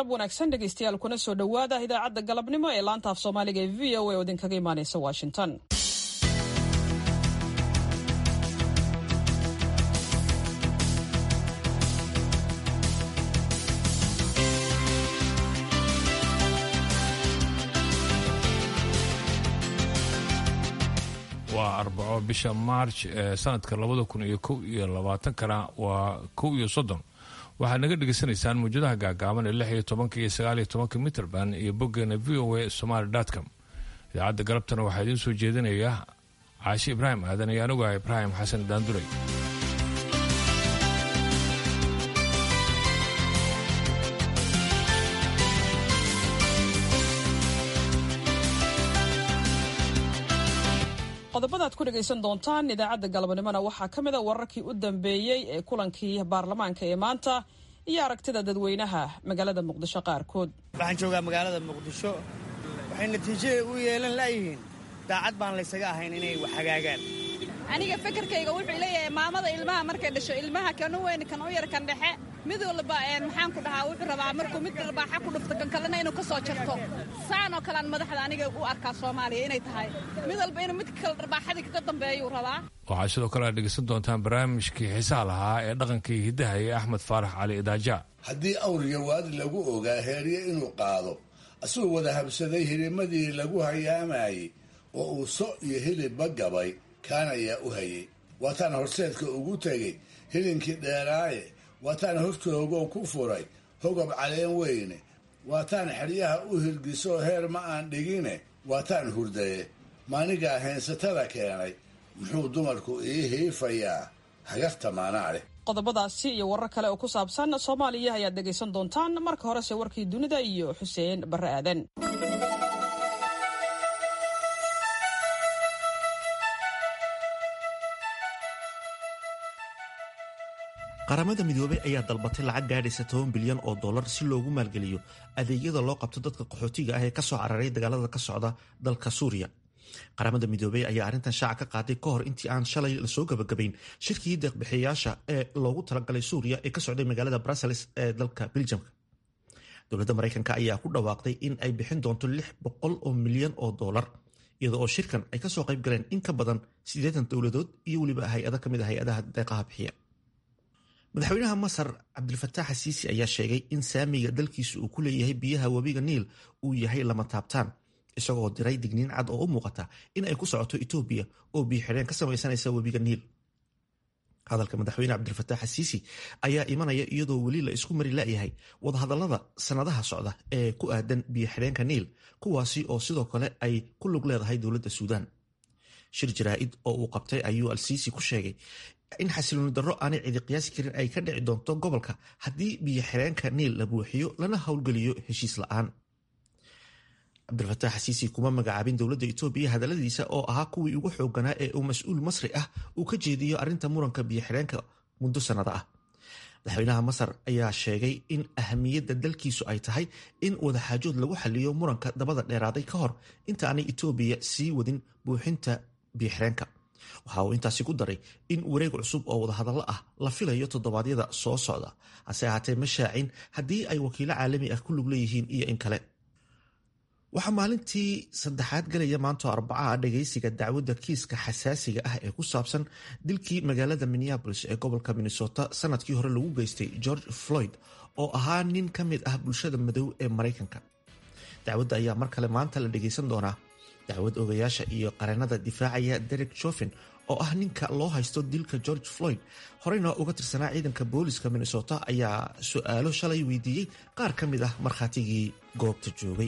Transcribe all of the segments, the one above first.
galab wanaagsan dhegaystayaal kuna soo dhowaada idaacadda galabnimo ee laanta af soomaaliga ee v o a oo idinkaga imaanaysa washington waa arbaco bisha maarj ee sanadka labada kun iyo kow iyo labaatankana waa kow iyo soddon waxaad naga dhegaysanaysaan mawjadaha gaagaaban ee lix iyo tobanka iyo sagaal iyo tobanka mitrband iyo boggeena v o a somaly com idaacadda galabtana waxaa idiin soo jeedinaya caashi ibraahim aadan iyo anigu ah ibraahim xasan daanduray qodobadaad ku dhegaysan doontaan idaacadda galabnimona waxaa ka mid a wararkii u dambeeyey ee kulankii baarlamaanka ee maanta iyo aragtida dadweynaha magaalada muqdisho qaarkood waxaan joogaa magaalada muqdisho waxay natiijada u yeelan la'yihiin daacad baan laysaga ahayn inay wax hagaagaan aniga fekerkayga wuxuu leeyahay maamada ilmaha markay dhasho ilmaha kan u weyn kan u yar kan dhexe mid walba maxaan ku dhahaa wuxuu rabaa markuu mid dharbaaxa ku dhufto kan kalena inuu ka soo jarto saanoo kalean madaxda aniga u arkaa soomaaliya inay tahay mid walba inuu midka kale dharbaaxadii kaga dambeeyuu rabaa waxaa sidoo kale aad dhegaysan doontaan barnaamijkii xiisaha lahaa ee dhaqankii hiddaha ee axmed faarax cali idaaja haddii awriga waadi lagu ogaa heerye inuu qaado asuu wada habsaday hilimadii lagu hayaamayey oo uu so iyo hilibba gabay kaan ayaa u hayay waataan horseedka ugu tegey hilinkii dheeraaye waataan hortoogow ku furay hogab caleen weyne waataan xeryaha u hirgisoo heer ma aan dhigine waataan hurdaye maanigaa heensatada keenay muxuu dumarku ii hiifayaa hagarta maanaa leh qodobadaasi iyo warar kale oo ku saabsan soomaaliya ayaad dhegaysan doontaan marka horese warkii dunida iyo xuseen barre aadan qaramada midoobey ayaa dalbatay lacag gaadhaysa toban bilyan oo dollar si loogu maalgeliyo adeegyada loo qabto dadka qaxootiga ah ee kasoo cararay dagaalada ka socda dalka suuriya qaramada midoobey ayaa arrintan shaaca ka qaaday ka hor intii aan shalay lasoo gabagabayn shirkii deeqbixiyayaasha ee loogu talagalay suuriya ee ka socday magaalada brussels ee dalka biljamka dowladda maraykanka ayaa ku dhawaaqday in ay bixin doonto lix boqol oo milyan oo dollar iyada oo shirkan ay kasoo qayb galeen in ka badan siddeetan dowladood iyo weliba hay-ada ka mid a hay-adaha deeqaha bixiya madaxweynaha masar cabdilfataax xasiisi ayaa sheegay in saamiga dalkiisa uu ku leeyahay biyaha webiga niil uu yahay lama taabtaan isagoo diray digniin cad oo u muuqata in ay ku socoto etoobiya oo biyo xidheen ka samaysanaysa webiga niil hadalka madaxweyne cabdilfataax xasiisi ayaa imanaya iyadoo weli la isku mari la'yahay wadahadallada sannadaha socda ee ku aadan biyo xidheenka niil kuwaasi oo sidoo kale ay ku lug leedahay dowladda suudaan shir jaraa'id oo uu qabtay ayuu alsiisi ku sheegay in xasilooni darro aanay cidi qiyaasi karin ay ka dhici doonto gobolka haddii biyo xireenka niil la buuxiyo lana howlgeliyo heshiis la'aan cabdilfataax xasiisi kuma magacaabin dowladda etoobiya hadalladiisa oo ahaa kuwii ugu xooganaa ee uu mas-uul masri ah uu ka jeediyo arrinta muranka biyo xireenka muddo sannado ah madaxweynaha masar ayaa sheegay in ahamiyadda dalkiisu ay tahay in wadaxaajood lagu xaliyo muranka dabada dheeraaday ka hor inta aanay etoobiya sii wadin buuxinta biyo xireenka waxa uu intaasi ku daray in wareeg cusub oo wadahadallo ah la filayo toddobaadyada soo socda hase ahaatee ma shaacin haddii ay wakiilo caalami ah ku lug leeyihiin iyo in kale waxaa maalintii saddexaad galaya maanto arbacaha dhagaysiga dacwadda kiiska xasaasiga ah ee ku saabsan dilkii magaalada minneabolis ee gobolka minnesota sanadkii hore lagu geystay george floyd oo ahaa nin ka mid ah bulshada madow ee maraykanka dacwadda ayaa mar kale maanta la dhagaysan doonaa dacwad ogayaasha iyo qareenada difaacaya derek jofen oo ah ninka loo haysto dilka george floyd horeyna uga tirsanaa ciidanka booliska minnesota ayaa su-aalo shalay weydiiyey qaar ka mid ah markhaatigii goobta joogay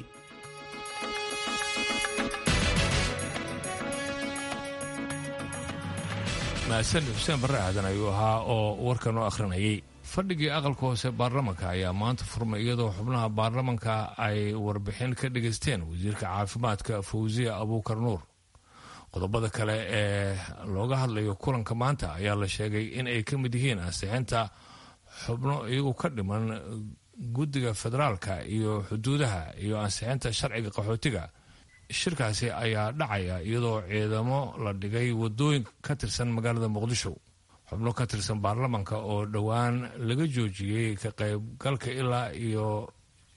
mahadsanid xuseen barre aadan ayuu ahaa oo warkan u akhrinayay fadhigii aqalka hoose baarlamanka ayaa maanta furmay iyadoo xubnaha baarlamanka ay warbixin ka dhegaysteen wasiirka caafimaadka fawsiya abuukar nuur qodobada kale ee looga hadlayo kulanka maanta ayaa la sheegay in ay ka mid yihiin ansixinta xubno iyagu ka dhiman guddiga federaalka iyo xuduudaha iyo ansixinta sharciga qaxootiga shirkaasi ayaa dhacaya iyadoo ciidamo la dhigay wadooyin ka tirsan magaalada muqdisho xubno ka tirsan baarlamanka oo dhowaan laga joojiyey ka qaybgalka ilaa iyo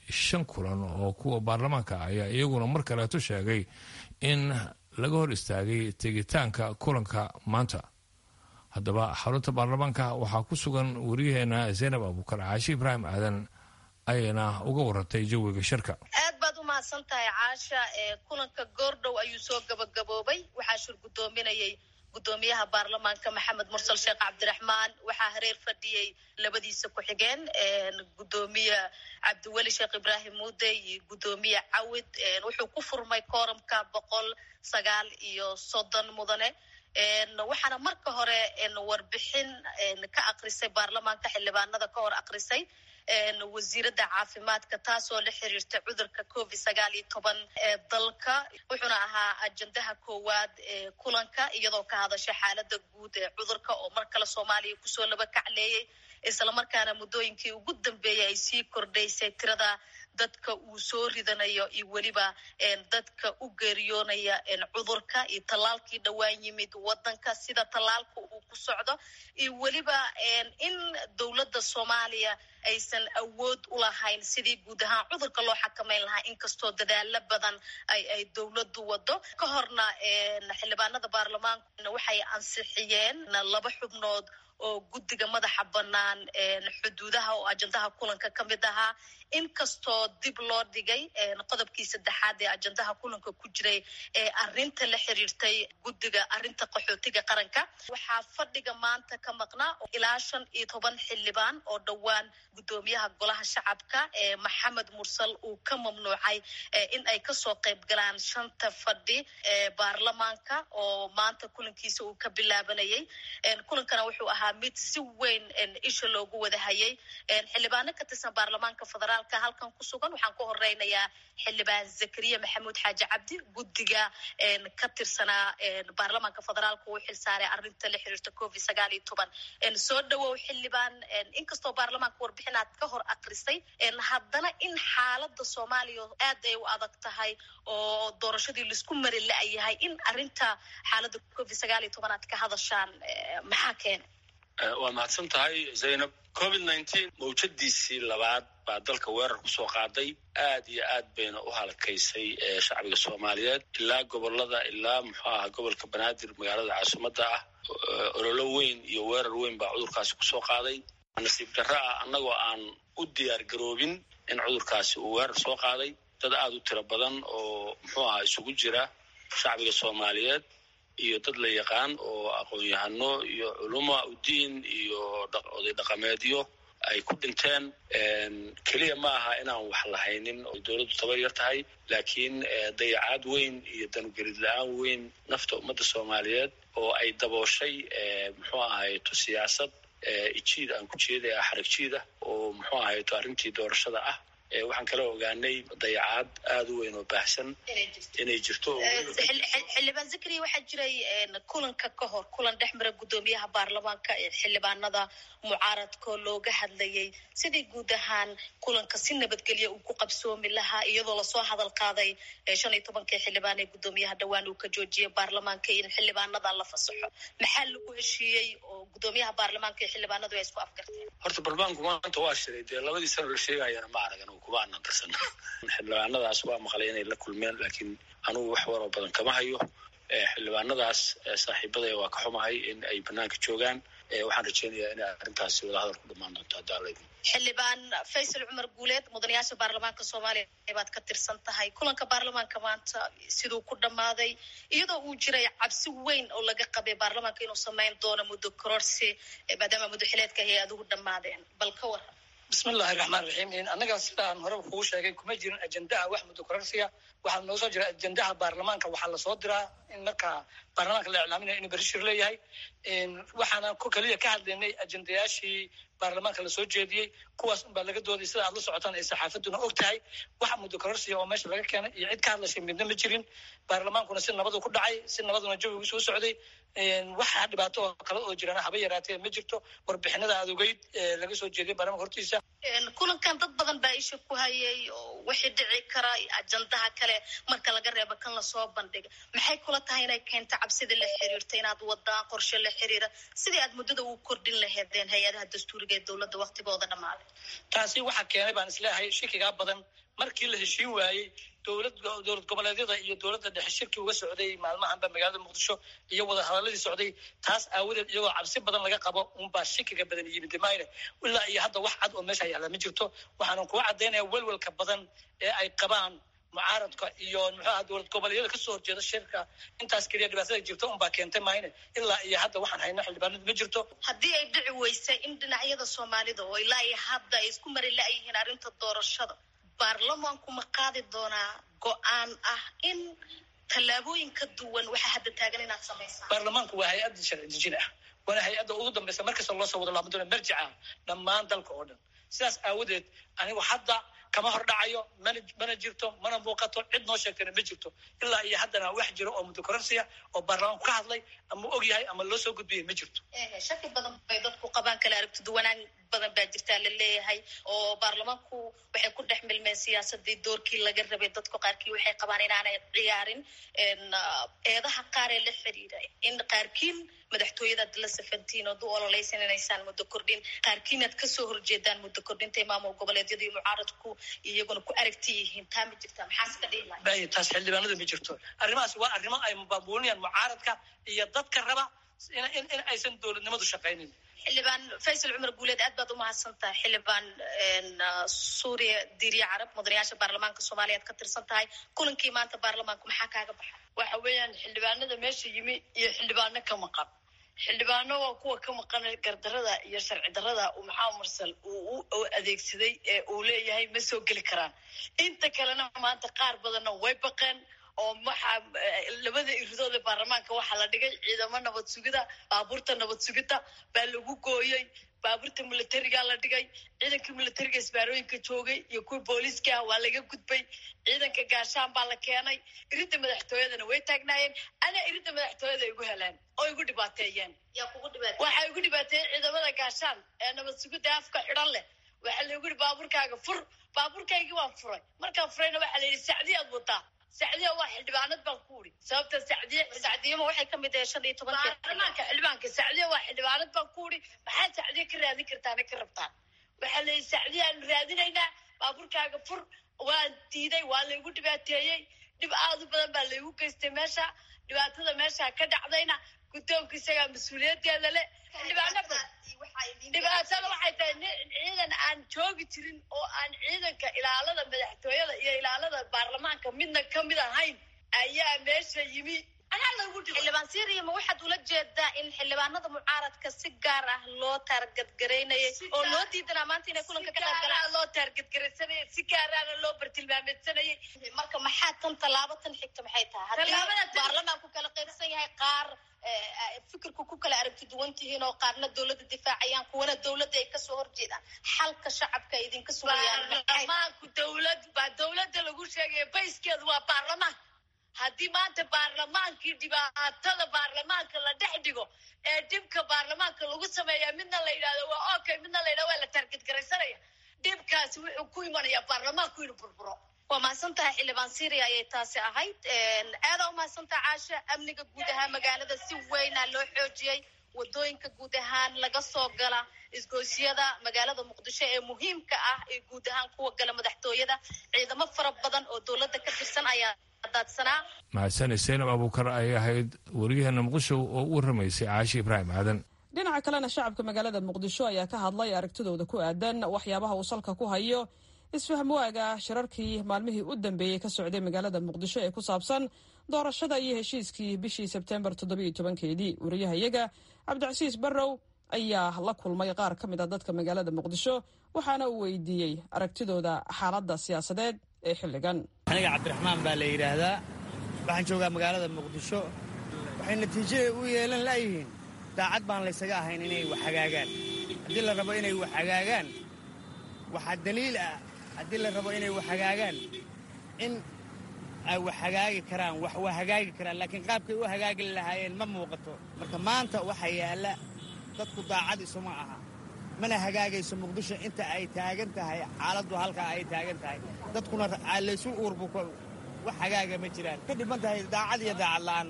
shan kulan oo kuwa baarlamaanka ayaa iyaguna mar kaleeto sheegay in laga hor istaagay tegitaanka kulanka maanta haddaba xarunta baarlamaanka waxaa ku sugan wariyaheena zaynab abuukar caashi ibraahim aadan ayayna uga warantay jawiga shirka aad baad u mahadsan tahay caasha kulanka goordhow ayuu soo gabagaboobay waxaa shir guddoominayay guddoomiyaha baarlamaanka maxamed mursal sheekh cabdiraxmaan waxaa hareer fadhiyey labadiisa ku-xigeen guddoomiye cabdiweli sheekh ibraahim muude iyo guddoomiye cawid wuxuu ku furmay kooramka boqol sagaal iyo soddon mudane waxaana marka hore warbixin ka akrisay baarlamaanka xildhibaanada ka hor akrisay wasiiradda caafimaadka taasoo la xiriirta cudurka covid sagaal iyo toban ee dalka wuxuuna ahaa ajendaha koowaad ee kulanka iyadoo ka hadasha xaalada guud ee cudurka oo mar kale soomaaliya kusoo laba kacleeyey islamarkaana muddooyinkii ugu dambeeyay ay sii kordhaysay tirada dadka uu soo ridanayo iyo weliba dadka u geeriyoonaya cudurka iyo tallaalkii dhowaan yimid wadanka sida tallaalka uu ku socdo iyo weliba in dowladda soomaaliya aysan awood u lahayn sidii guud ahaan cudurka loo xakameyn lahaa inkastoo dadaalo badan ay ay dowladdu wado ka horna xildhibaanada baarlamaanku waxay ansixiyeen laba xubnood oo guddiga madaxa bannaan xuduudaha oo ajendaha kulanka ka mid ahaa inkastoo dib loo dhigay qodobkii saddexaad ee ajendaha kulanka ku jiray ee arinta la xiriirtay guddiga arinta qaxootiga qaranka waxaa fadhiga maanta ka maqnaa ilaa shan iyo toban xildhibaan oo dhowaan guddoomiyaha golaha shacabka ee maxamed mursal uu ka mamnuucay in ay kasoo qayb galaan shanta fadhi ee baarlamaanka oo maanta kulankiisa uu ka bilaabanayay kulankana wuxuu ahaa mid si weyn isha loogu wada hayay xildhibaano ka tirsan baarlamaanka federaalka halkan ku sugan waxaan ku horeynayaa xildhibaan zakariya maxamuud xaaji cabdi guddiga ka tirsanaa baarlamaanka federaalka uu xilsaaray arinta la xiriirta covid sagaal iyo toban soo dhawow xildhibaan inkastoo baarlamaanka warbixinaad ka hor akrisay haddana in xaalada soomaaliya aad ay u adag tahay oo doorashadii laisku mari la-yahay in arinta xaalada covid sagaal iyo toban aad ka hadashaan maxaa keena waa mahadsan tahay zaynab covid nineteen mawjadiisii labaad baa dalka weerar kusoo qaaday aad iyo aad bayna u halakaysay shacbiga soomaaliyeed ilaa gobolada ilaa muxuu aha gobolka banaadir magaalada caasimadda ah ololo weyn iyo weerar weyn baa cudurkaasi kusoo qaaday nasiib darro ah annagoo aan u diyaar garoobin in cudurkaasi uu weerar soo qaaday dad aada u tiro badan oo muxuu aha isugu jira shacbiga soomaaliyeed iyo dad la yaqaan oo aqoon-yahano iyo culuma udiin iyo oday dhaqameedyo ay ku dhinteen keliya ma aha inaan wax lahaynin oo dowladdu tabar yar tahay laakiin dayacaad weyn iyo danugelid la-aan weyn nafta ummadda soomaaliyeed oo ay dabooshay muxuu ahayto siyaasad ijiid aan ku jeeday ah xarag jiid ah oo muxuu ahayto arrintii doorashada ah waxaan kala ogaanay dayacaad aada u weyn oo baahsan inay jirto xildhibaan zakariya waxaa jiray kulanka ka hor kulan dhex mara guddoomiyaha baarlamaanka ee xildhibaanada mucaaradkoo looga hadlayay sidii guud ahaan kulanka si nabadgelya uu ku qabsoomi lahaa iyadoo lasoo hadal qaaday shan iyo tobankii xildhibaan ee guddoomiyaha dhowaan uu ka joojiyay baarlamaanka in xildhibaanada la fasaxo maxaa lagu heshiiyey oo guddoomiyaha baarlamaanka iyo xildhibaanadu ay isku afgarteen horta baarlamaanku maanta waa shiray dee labadii sano la sheegayana ma aragan kuma aanan darsan xildhibaanadaas waa maqlay inay la kulmeen laakiin anugu wax waroo badan kama hayo xildhibaanadaas saaxiibadaya waa ka xumahay in ay banaanka joogaan waxaan rajeynayaa inay arrintaasi wadahadal ku dhamaan doonto haddaa laydin xildhibaan faysal cumar guuleed mudanayaasha baarlamaanka soomaaliya baad ka tirsan tahay kulanka baarlamaanka maanta siduu ku dhammaaday iyadoo uu jiray cabsi weyn oo laga qabay baarlamaanka inuu samayn doono muddo kororsi maadaama muddo xileedka hay-aduhu dhammaadeen bal ka waran bismillahi raxmaan raxiim annaga sidaan horeba kugu sheegay kuma jirin ajendaha wax muddo kororsiya waxaa noo soo jira ajendaha baarlamaanka waxaa lasoo diraa in markaa baarlamaanka la iclaaminaya inuu berishir leeyahay waxaana ku keliya ka hadlaynay ajendayaashii baarlamaanka lasoo jeediyey kuwaas unbaa laga dooday sida aad la socotaan ay saxaafaduna og tahay waxa muddo kororsiya oo meesha laga keenay iyo cid ka hadlashay midna ma jirin baarlamaankuna si nabadu ku dhacay si nabaduna jawigu soo socday waxa dhibaato oo kale oo jirana haba yaraatee ma jirto warbixinada aad ogeyd laga soo jeediyay baarlamanka hortiisa kulankan dad badan baa isha ku hayay oo wixii dhici kara ajandaha kale marka laga reebo kan lasoo bandhiga maxay kula tahay inay keento cabsida la xiriirta inaad wadaan qorshe la xiriira sidii aad muddada ugu kordhin laheedeen hay-adaha dastuuriga ee dowladda waktigooda dhammaaday taasi waxaa keenay baan isleehay shikigaa badan markii la heshiin waayey dowlad dowlad goboleedyada iyo dowladda dhexe shirki uga socday maalmahanba magaalada muqdisho iyo wada hadaladii socday taas aawadeed iyagoo cabsi badan laga qabo unbaa shikiga badan yimid mayne ilaa iyo hadda wax cad oo meesha yaalla ma jirto waxaanan kuga caddaynaya welwelka badan ee ay qabaan mucaaradka iyo muxuu aha dowlad goboleedyada kasoo horjeeda shirka intaas keliya dhibaatada jirta unbaa keentay mayne ilaa iyo hadda waxaan hayna xildhibaanadu ma jirto haddii ay dhici weysay in dhinacyada soomaalida oo ilaa iyo hadda ay isku mari la-yihiin arrinta doorashada baarlamaanku ma qaadi doonaa go-aan ah in tallaabooyin ka duwan waxaa hadda taagan inaad samaysaan baarlamaanku waa hay-adda sharci dejin ah waana hay-adda ugu dambaysa markasta loo soo wado laama doona marjica dhammaan dalka oo dhan sidaas aawadeed anigu hadda kama hor dhacayo mana mana jirto mana muuqato cid noo sheegtayna ma jirto ilaa iyo haddana wax jiro oo mudokororsiya oo baarlamaanku ka hadlay ama og yahay ama loo soo gudbiyay ma jirto shaki badan bay dadku qabaan kala aragti duwanaan badan baa jirtaa la leeyahay oo baarlamaanku waxay ku dhex milmeen siyaasadii doorkii laga rabay dadku qaarkii waxay qabaan inaanay ciyaarin eedaha qaar ee la xiriira in qaarkiin madaxtooyadaad la safantiin oo du ololeysan inaysaan muddo kordhin qaarkiin aad kasoo horjeedaan muddo kordhinta maamul goboleedyada iyo mucaaradku iyaguna ku aragti yihiin taa ma jirta maxaa iska dhihi lahay bay taas xildhibaanadu ma jirto arrimahaas waa arrimo ay mubaabuulinayaan mucaaradka iyo dadka raba in in aysan dowladnimadu shaqaynin xildhibaan faysal cumar guuleed aad baad umahadsan tahay xildhibaan suuriya diiriya carab mudanayaasha baarlamaanka soomaaliya ad ka tirsan tahay kulankii maanta baarlamaanku maxaa kaaga baxay waxa weeyaan xildhibaanada meesha yimi iyo xildhibaano ka maqan xildhibaano waa kuwa ka maqan gardarada iyo sharci darada uu maxamed mursal uu u adeegsaday ee uu leeyahay ma soo geli karaan inta kalena maanta qaar badanna way baqeen oo waxaa labada iridooda baarlamaanka waxaa la dhigay ciidamo nabad sugida baabuurta nabad sugida baa lagu gooyey baabuurta militariga la dhigay ciidanka militariga isbaarooyinka joogay iyo kuwii booliiska ah waa laga gudbay ciidanka gaashaan baa la keenay iridda madaxtooyadana way taagnaayeen ana iridda madaxtooyada ay igu heleen oo igu dhibaateeyeen waxaa igu dhibaateeyey ciidamada gaashaan ee nabad sugida afka xidhan leh waxaa laigu yihi baabuurkaaga fur baabuurkaygii waan furay markaan furayna waxaa la yidhi sacdiyaad wataa sacdiya waa xildhibaanad baan ku uri sababta sacdiye sacdiyama waxay kamid tahay shan iyo tobanka baarlamaanka xildhibaanka sacdiya waa xildhibaanad baan ku uri maxaad sacdiye ka raadin kartaana ka rabtaan waxaa la yidhi sacdiya aanu raadinaynaa baabuurkaaga fur waan diiday waa laygu dhibaateeyey dhib aad u badan baa laygu geystay meesha dhibaatada meesha ka dhacdayna guddoonka isagaa mas-uuliyadeeda le xildhibaano badan dhibaatada waxay tahay ciidan aan joogi jirin oo aan ciidanka ilaalada madaxtooyada iyo ilaalada baarlamaanka midna kamid ahayn ayaa meesha yimi anaa lagu dhibay xildhibaan syria ma waxaad ula jeedaa in xildhibaanada mucaaradka si gaar ah loo taargadgaraynayay oo loo diidanaa maanta inay kulanka ka qayb galaan loo taargadgaraysanayay si gaaraana loo bartilmaameedsanayay marka maxaa tan tallaabo tan xigta maxay tahay haddii baarlamaanku kala qaybsan yahay qaar fikirku ku kala aragti duwan tihiin oo qaarna dowladda difaacayaan kuwana dowladda ay kasoo horjeedaan xalka shacabka ay idinka sugayaan baarlamaanku dowlad baa dowladda lagu sheegaya bayskeedu waa baarlamaanka haddii maanta baarlamaankii dhibaatada baarlamaanka la dhex dhigo ee dhibka baarlamaanka lagu sameeya midna la yidhahdo waa okay midna la yidhahdo waa la taargadgaraysanaya dhibkaasi wuxuu ku imanayaa baarlamaanku inuu burburo waa mahadsan tahay xildhibaan syria ayay taasi ahayd aadaa umahadsan tahay caasha amniga guud ahaan magaalada si weynaa loo xoojiyey wadooyinka guud ahaan laga soo gala isgoysyada magaalada muqdisho ee muhiimka ah ee guud ahaan kuwa gala madaxtooyada ciidamo fara badan oo dowladda ka tirsan ayaa daadsanaa mahadsan seynab abuukar ayay ahayd wariyaheena muqdisho oo u warramaysay caashi ibraahim aadan dhinaca kalena shacabka magaalada muqdisho ayaa ka hadlay aragtidooda ku aadan waxyaabaha uu salka ku hayo isfahm waaga shirarkii maalmihii u dambeeyey ka socday magaalada muqdisho ee ku saabsan doorashada iyo heshiiskii bishii sebtembar toddobiiyo tobankeedii wariyahayaga cabdicasiis barrow ayaa la kulmay qaar ka mid a dadka magaalada muqdisho waxaana uu weydiiyey aragtidooda xaaladda siyaasadeed ee xilligan aniga cabdiraxmaan baa la yidhaahdaa waxaan joogaa magaalada muqdisho waxay natiijada u yeelan la'yihiin daacad baan laysaga ahayn inay wax hagaagaan haddii la rabo inay wax hagaagaan waxaa daliil ah haddii la rabo inay wax hagaagaan in ay wax hagaagi karaan wax waa hagaagi karaan laakiin qaabkay u hagaagi lahaayeen ma muuqato marka maanta waxaa yaalla dadku daacad isuma aha mana hagaagayso muqdisho inta ay taagan tahay xaaladdu halkaa ay taagan tahay dadkuna laysu uurbu wax hagaaga ma jiraan ka dhiman tahay daacad iyo daacad la'aan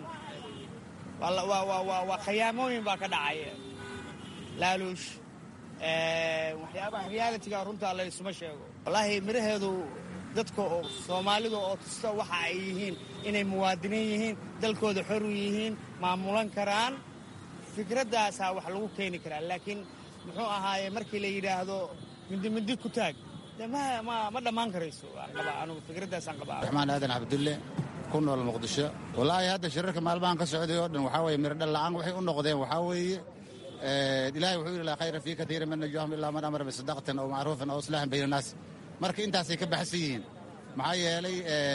waa khayaamooyin baa ka dhacaya laaluush waxyaabaha realitiga runtaa laysuma sheego wallaahi midhaheedu dadka oo soomaalida oo tusta waxa ay yihiin inay muwaadiniin yihiin dalkooda xor u yihiin maamulan karaan fikraddaasaa wax lagu keeni karaa laakiin muxuu ahaaye markii la yidhaahdo mindi mindi ku taag ma dhammaan karayso anugu fikraddaasaan qabaa raxmaan aadan cabdulle ku nool muqdisho wallaahi hadda shirarka maalmahan ka socday oo dhan waxaa weye mirdhal la'aan waxay u noqdeen waxaa weeye ilahay wuxuu yidhi laa khayra fii katiira min najwaahum ilaa man amara bisadaqatin aw macruufin aw islaaxin bayna naas marka intaasay ka baxsan yihiin maxaa yeelay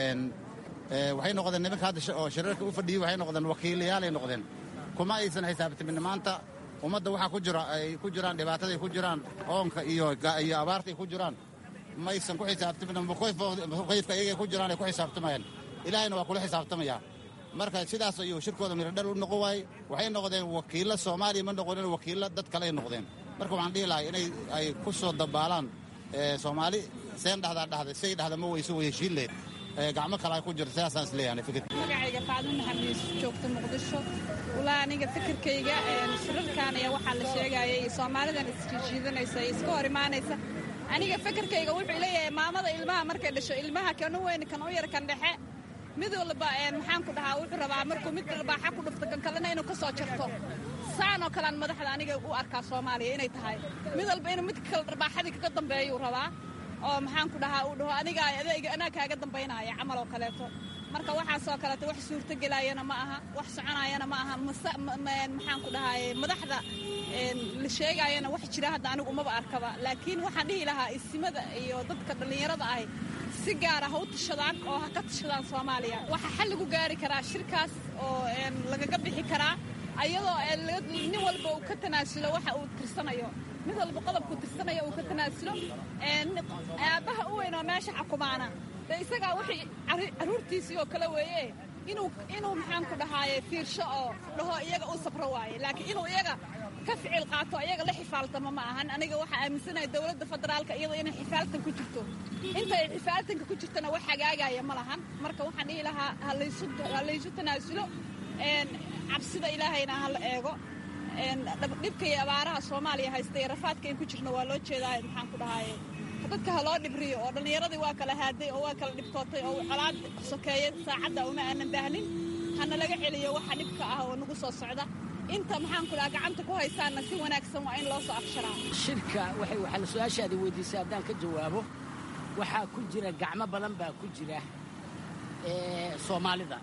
waxay noqdeen nimanka hadda oo shirarka u fadhiyey waxay noqdeen wakiilayaalay noqdeen kuma aysan xisaabtamin maanta ummadda waxaa ku jira ay ku jiraan dhibaataday ku jiraan oonka iyo iyo abaarta ay ku jiraan maysan ku xisaabtamin mukayfka iyagay ku jiraan ay ku xisaabtamayaan ilaahayna waa kula xisaabtamaya marka sidaas ayuu shirkooda miradhal u noqon waayey waxay noqdeen wakiillo soomaaliya ma noqonin wakiillo dad kale ay noqdeen marka waxaan dhihi lahay inay ay ku soo dabaalaan soomaali seen dhahdaa dhahday say dhahda ma weyso way heshiin lehed gacmo kale ay ku jirto sidaasaan isleeyahay fikir magacayga faadmo maxamed yuusuf joogta muqdisho walaa aniga fikirkayga shirarkan ayaa waxaa la sheegayay soomaalidan isjiidanaysa iska hor imaanaysa aniga fikirkayga wuxuu leeyahay maamada ilmaha markay dhasho ilmaha kan u weyn kan u yar kan dhexe mid walba maxaan ku dhahaa wuxuu rabaa markuu mid dharbaaxa ku dhufto kan kalena inuu ka soo jarto saanoo kalean madaxda aniga u arkaa soomaaliya inay tahay mid walba inuu midka kale dharbaaxadii kaga dambeeyuu rabaa oo maxaan ku dhahaa uu dhaho aniga adayga anaa kaaga dambaynaya camal oo kaleeto marka waxaasoo kaleeto wax suurtogelaayana ma aha wax soconaayana ma aha maxaan ku dhahaye madaxda la sheegaayana wax jira hadda anigu umaba arkaba laakiin waxaan dhihi lahaa isimada iyo dadka dhallinyarada ahi si gaara ha u tashadaan oo ha ka tashadaan soomaaliya waxaa xal lagu gaari karaa shirkaas oo lagaga bixi karaa ayadoo nin walba uu ka tanaasulo waxa uu tirsanayo mid walba qodobku tirsanayo uu ka tanaasulo aabbaha u weyn oo meesha xukumaana dee isagaa wixii carruurtiisii oo kale weeye inuu inuu maxaan ku dhahaaye fiirsho oo dhaho iyaga u sabro waaye laakiin inuu iyaga ka ficil qaato iyaga la xifaaltamo ma ahan aniga waxaa aaminsanahay dowladda federaalka iyadoo inay xifaaltan ku jirto inta ay xifaaltanka ku jirtana wax hagaagaya ma lahan marka waxaan dhihi lahaa ha laysu tanaasulo cabsida ilaahayna ha la eego dhibka iyo abaaraha soomaaliya haysta iyo rafaadka in ku jirno waa loo jeedaa maxaan ku dhahaaye dadka ha loo dhibriyo oo dhallinyaradii waa kala haaday oo waa kala dhibtootay oo colaad sokeeya saacadda uma aanan baahnin hana laga celiyo waxa dhibka ah oo nagu soo socda inta maxaan ku dhaha gacanta ku haysaanna si wanaagsan waa in loo soo afsharaa shirka waxay waxaa su-aashaada weydiisay haddaan ka jawaabo waxaa ku jira gacmo badan baa ku jira soomaalida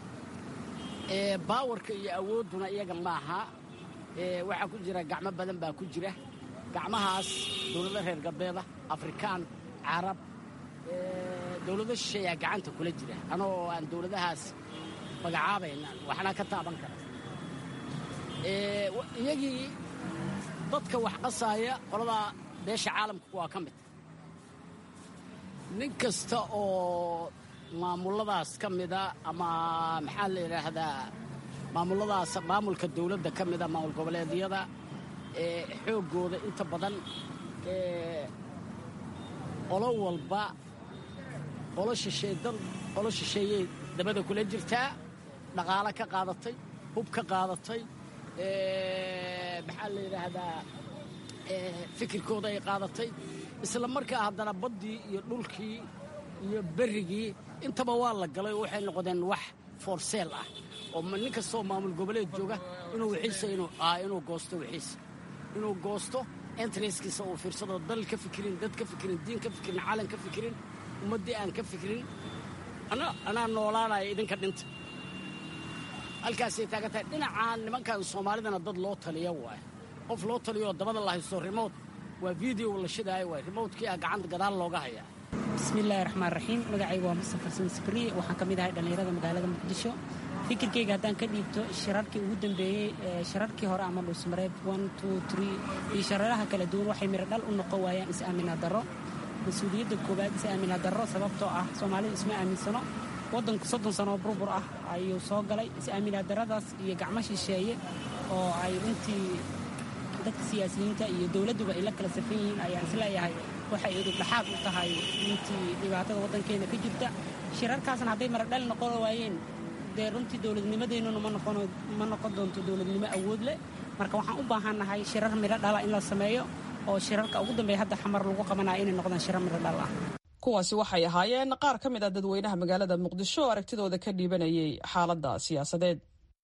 baawarka iyo awoodduna iyaga maaha waxaa ku jira gacmo badan baa ku jira gacmahaas dowlado reer galbeeda afrikaan carab dowlado shisheeyaa gacanta kula jira anoo aan dowladahaas magacaabayna waxna ka taaban kara iyagii dadka wax qasaaya qoladaa beesha caalamka waa ka mid nin kasta oo maamuladaas ka mida ama maxaa la yidhaahdaa maamuladaas maamulka dowladda ka mida maamul goboleedyada xooggooda inta badan qolo walba qolo shisheedan qolo shisheeyey dabada kula jirtaa dhaqaalo ka qaadatay hub ka qaadatay maxaa la yidhaahdaa fikirkooda ay qaadatay isla markaa haddana baddii iyo dhulkii iyo berrigii intaba waa la galay oo waxay noqdeen wax foorseel ah oo nin kastoo maamul goboleed jooga inuu wixiisa inuu goosto wixiisa inuu goosto entreskisa uu fiirsado dal ka fikirin dad ka fikirin diin ka fikirin calan ka fikirin ummaddii aan ka fikirin anaa noolaanaya idinka dhinta halkaasay taagan tahay dhinacaan nimankan soomaalidana dad loo taliya waay qof loo taliyoo dabada la haysto rimood waa video la shidaayo waay rimowtkii a gacanta gadaal looga hayaa bismillaahi raxmaan raxiim magacayga waa mustafa xasan sabriye waxaan ka mid ahay dhallinyarada magaalada muqdisho fikirkayga haddaan ka dhiibto shirarkii ugu dambeeyey shirarkii hore ama dhuusmareed iyo shararaha kala duwan waxay miro dhal u noqon waayaan is-aamina darro mas-uuliyadda koowaad is-aamina darro sababtoo ah soomaalida isma aaminsano waddanku soddon sanoo burbur ah ayuu soo galay is-aamina darradaas iyo gacmo shisheeye oo ay runtii dadka siyaasiyiinta iyo dowladduba ay la kala safan yihiin ayaan isleeyahay waxay idub dhaxaad u tahay intii dhibaatada waddankeena ka jirta shirarkaasna hadday maradhal noqon waayeen dee runtii dowladnimadeennuna ma noqon doonto dowladnimo awood leh marka waxaan u baahannahay shirar midho dhala in la sameeyo oo shirarka ugu dambeeya hadda xamar lagu qabanaya inay noqdaan shirar midho dhal ah kuwaasi waxay ahaayeen qaar ka mid ah dadweynaha magaalada muqdisho oo aragtidooda ka dhiibanayay xaaladda siyaasadeed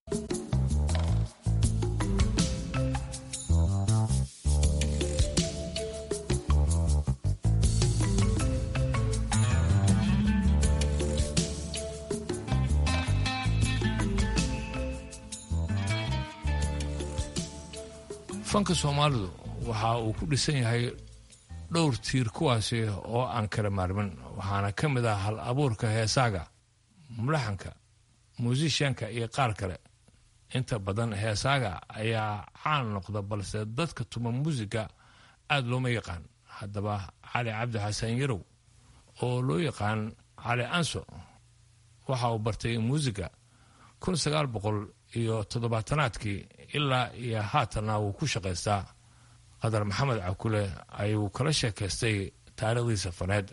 fanka soomaalidu waxa uu ku dhisan yahay dhowr tiir kuwaasi oo aan kala maarmin waxaana ka mid ah hal abuurka heesaaga mulaxanka muusishanka iyo qaar kale inta badan heesaaga ayaa caan noqda balse dadka tuma muusiga aada looma yaqaan haddaba cali cabdi xasan yarow oo loo yaqaan cali anso waxa uu bartay muusiga kun sagaal boqol iyo toddobaatanaadkii ilaa iyo haatanna wuu ku shaqaystaa qadar maxamed cakule ayuu kala sheekaystay taariikhdiisa faneed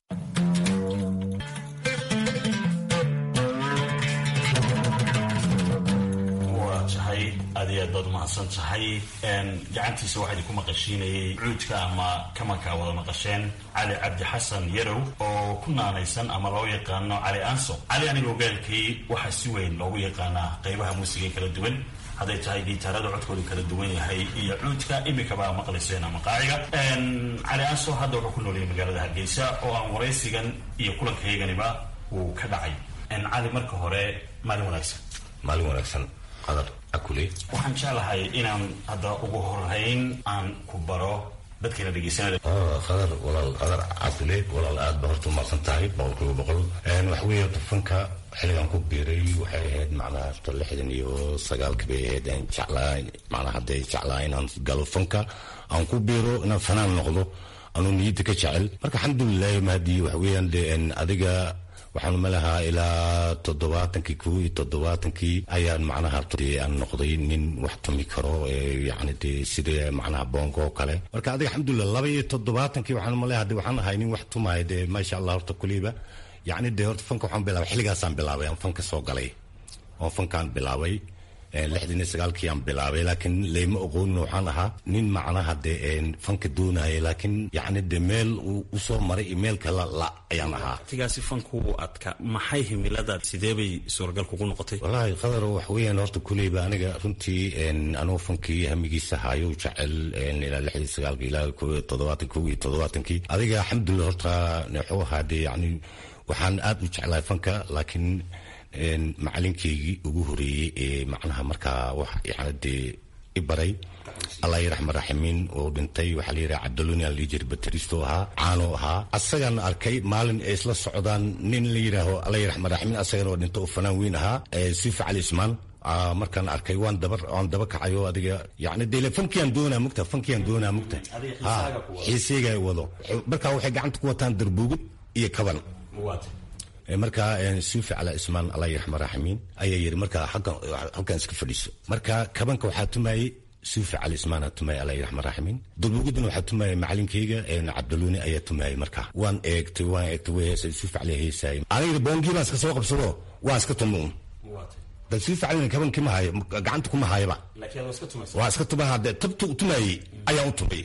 waa tahay aad iyo aad baad umahadsan tahay gacantiisa waxaa idinku maqashiinayay cuudka ama kamanka wada maqasheen cali cabdi xasan yarow oo ku naanaysan ama loo yaqaano cali anso cali anigoo gaalkii waxaa si weyn loogu yaqaanaa qaybaha muusiga kala duwan hadday tahay gitaarada codkoodu kala duwan yahay iyo cuudka imikabaa maqlayseen ama qaaciga cali anso hadda wuxuu ku noolayay magaalada hargeysa oo aan waraysigan iyo kulankayaganiba uu ka dhacay cali marka hore maalin wanaagsan maalin wanaagsan qadar akule waxaan jeclahay inaan hadda ugu horeyn aan ku baro dadkayna dhegeysanaya qadar walaal qadar cakule walaal aad ba horta umaqsan tahay boqolkiiba boqol waxa weeye fanka xilligan ku biiray waxay ahayd macnaha horta lixdan iyo sagaalka bay ahayd aan jeclaa macnaha hadday jeclaa inaan galo fanka aan ku biiro inaan fanaan noqdo anuu niyadda ka jecel marka alxamdulilahi mahadii waxa weeyaan de adiga waxaan malahaa ilaa toddobaatankii kow iyo toddobaatankii ayaan macnaha dee aan noqday nin wax tumi karo yani dee sida macnaha boonka oo kale marka adiga alxamdulilah laba iyo toddobaatankii waxaan malaha de waxaan ahay nin wax tumaya dee maasha allah horta kuliba yacni dee horta fanka waxaan bilaabay xilligaasaan bilaabay aan fanka soo galay oo fankaan bilaabay lixdan iyo sagaalkii aan bilaabay laakiin layma oqoonin waxaan ahaa nin macnaha dee fanka doonaya laakiin yacni dee meel uu usoo maray iyo meel kale la ayaan ahaa waqtigaasi fanku adka maxay himilada sidee bay suuragal kugu noqotay wallaahi qadar wax weeyaan horta kuleyba aniga runtii anuu fankii hamigiisa hayo jecel ilaa lixdii sagaalkii ilaa toddobaatan kow iyo toddobaatankii adiga alxamdulilah horta wuxuu ahaa dee yacni waxaan aad u jeclahay fanka laakiin macalinkeygii ugu horeeyey ee macnaha markaa wax yani dee i baray allah yaraxma raximiin oo dhintay waxaa la yidhaha cabdaloni aan lii jiri bateristo ahaa caano ahaa asagaan arkay maalin ay isla socdaan nin la yidhaaho allah yaraxma raximiin asagana waa dhinta oo fanaan weyn ahaa sifa cali ismaan markaan arkay waan daba waan daba kacayo adiga yani dee fankiyaan doonaa mugta fankiyaan doonaa mugta ha xiiseyga wado markaa waxay gacanta ku wataan darbuugid iyo kaban markaa suufi cala ismaan allah yaraxma raximiin ayaa yiri markaa halkan iska fadhiiso marka kabanka waxaa tumayey suufi cali ismaana tumayay allah yaraxma raximiin dulbugudina waxaa tumayay macalinkeyga cabdaluni ayaa tumayay markaa waan eegtay waan eegtay way heesay suufi cali heesaay aniga boongii baan iska soo qabsado waan iska tumuun bal suufi calina kabankii ma hayo gacanta kuma hayaba waa iska tumaha dee tabtu tumayey ayaan u tumay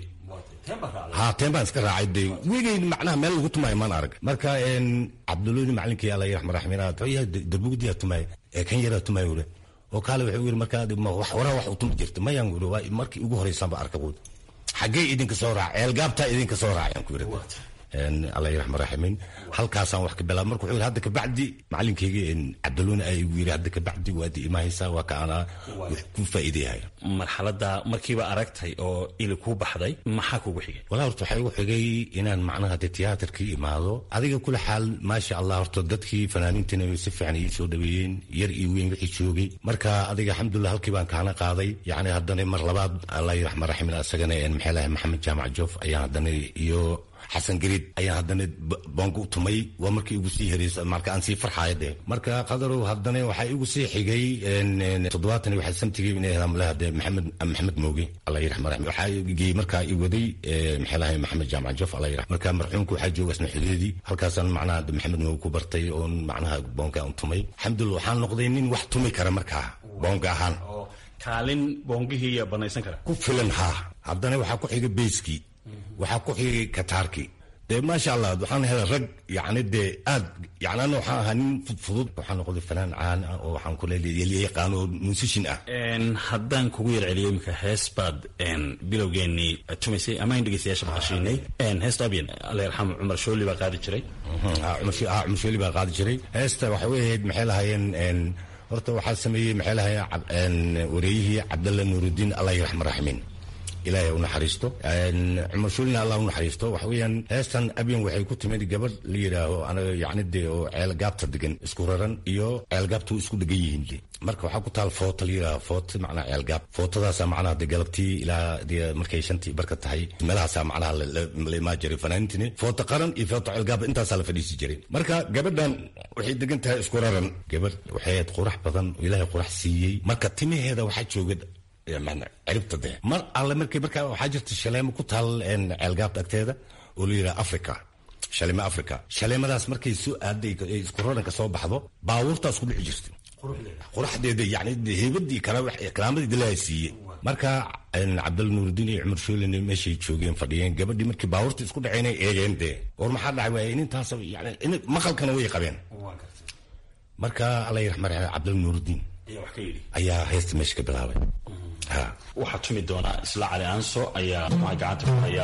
ha teen baan iska raacay de wegeyn macnaha meel lagu tumaayo maan arag marka cabduloni macalinkii alla yaraxma raxmiin darbugdiyaa tumaaya ee kan yaraa tumaaya ure oo kaale wuxuu yiri markaa waraa wax u tumi jirta mayaan uri waa markii ugu horeysaanba arka quud xaggee idinka soo raaca ceelgaabtaa idinka soo raacayaan ku yiri alla yaraxma raximiin halkaasaan wax ka bilaab marka wuxuu yiri hadda kabacdi macalinkeyga cabdaloni ayaa igu yiri hadda kabacdi waad imaahaysaa waa ka anaa ku faa'iideyahay marxaladda markiiba aragtay oo ili kuu baxday maxaa kugu xigay walaa horta waxaa igu xigay inaan macnaha de tiyaatarkii imaado adiga kula xaal maasha allah horta dadkii fanaaniintina si fiican ii soo dhaweeyeen yar iyo weyn wixii joogay marka adiga alxamdulilah halkii baan kaana qaaday yacni haddana mar labaad allah yaraxma raximin asagana maxay lahay maxamed jaamac joof ayaan haddana iyo xasan gariid ayaan haddana boonka u tumay waa markii igu sii hereysa marka aan sii farxaaya dee marka qadarow haddana waxaa igu sii xigay toddobaatan waxaa samtigii inay helaan malaha dee maxamed maxamed mooge allah yiraxma raxmi waxaa geeyey markaa i waday maxay lahay maxamed jaamac jof allah yiraxma marka marxuumka waxaa jooga isna xudeedii halkaasaan macnaha maxamed mooge ku bartay oon macnaha boonka aan tumay alxamdulillah waxaan noqday nin wax tumi kara markaa boonka ahaan kaalin boongihii yaa banaysan kara ku filan haa haddana waxaa ku xigay beyskii waxaa ku xigay kataarkii dee maasha allah waxaan helay rag yani dee aad yani ana waxaan ahaa nin fudfudud waxaan noqday fanaan caan ah oo waxaan kule yaqaan oo musishin ah haddaan kugu yar celiyo imika hees baad bilowgeenii tumaysay ama in dhegeystayaasha maqashiinay heesta abyan alla yarxamu cumar shooli baa qaadi jiray cumar shooli baa qaadi jiray heesta waxay weyahayd maxay lahaayeen horta waxaa sameeyey maxay lahaayeen wareeyihii cabdalla nuurudiin allah yaraxma raximiin ilaahay u naxariisto cumar shuulina allah u naxariisto waxa weeyaan heestan abyan waxay ku timid gabadh la yidhaaho anaga yacni dee oo ceelgaabta degan isku raran iyo ceelgaabta isku dhegan yihiin de marka waxaa ku taal foota la yidhaaho foota macnaha ceelgaab footadaasa macnaha de galabtii ilaa dee markay shantii barka tahay meelahaasaa macnaha la imaa jiray fanaanintini foota qaran iyo foota ceelgaab intaasaa la fadhiisi jiray marka gabadhan waxay degan tahay isku raran gabadh waxay ahayd qurax badan oo ilaahay qurax siiyey marka timaheeda waxaa jooga ciribta de mar alle markay markaa waxaa jirta shaleemo ku taal ceelgaabta agteeda oo la yidhaha africa shaleemo africa shaleemadaas markay soo aaday isku raranka soo baxdo baabuurtaas ku dhici jirta quraxdeeda yani heybadii kalaamadii dilaa siiyey marka cabdalla nuurudiin iyo cumar shoolin meeshay joogeen fadhiyeen gabadhii markii baabuurta isku dhaceenay eegeen dee war maxaa dhacay waay inintaas yani maqalkana way qabeen marka alla yiraxma raxme cabdalla nuurudiin ayaa heesta meesha ka bilaabay waxaa tumi doonaa isla cali aanso ayaa maxaa gacanta ku hayaa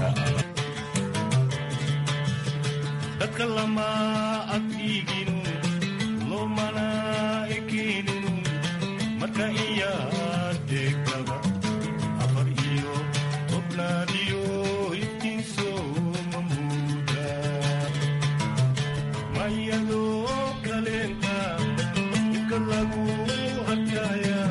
dadka lama adkiiginu lomana ekeeninu marka iyaa deegtada afar iyo tobnaadiyo iftiinso mamuuda mayadoo kaleenta ibka lagu adkaya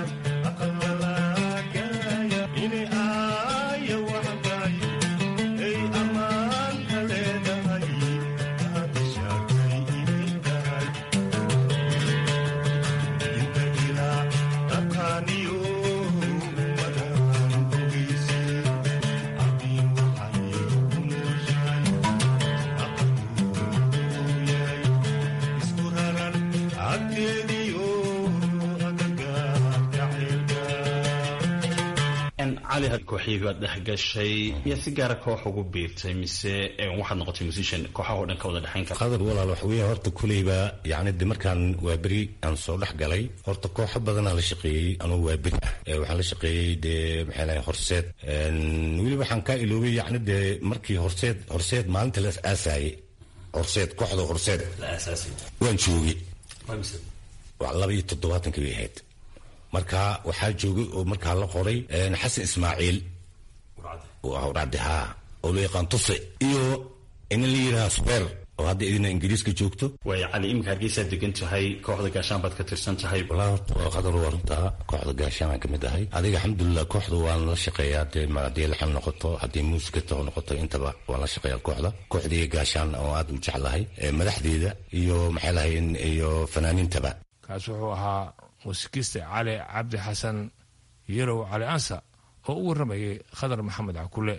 cali had kooxyii baad dhex gashay miyaad si gaara koox ugu biirtay mise waxaad noqotay musician kooxaha oo dhan ka wada dhexayn kara qadar walaal waxa weeye horta kuleyba yacni de markaan waa beri aan soo dhex galay horta kooxo badanaa la shaqeeyey anuu waa beri ah waxaan la shaqeeyey dee maxay lahay horseed weliba waxaan kaa iloobay yacni dee markii horseed horseed maalinta la aasaayey horseed kooxda horseed waan joogay laba iyo toddobaatanka bay ahayd marka waxaa joogay oo markaa la qoray xasan ismaaciil racdi haa oo loo yaqaan tuse iyo inin la yidhaha subeer oo hadda idina ingiriiska joogto way cali iminka hargeysaad degan tahay kooxda gaashaan baad ka tirsan tahay walaa horta waa qadar waa runtaa kooxda gaashaan aan kamid ahay adiga alxamdulilah kooxda waan la shaqeeyaa dee haddii laxan noqoto haddii muusikata noqoto intaba waan la shaqeeyaa kooxda kooxdii gaashaan oo aad u jeclahay madaxdeeda iyo maxay lahayn iyo fanaaniintaba kaas wuxuu ahaa muusikiste cali cabdi xasan yarow cali ansa oo u warramayay khadar maxamed cakule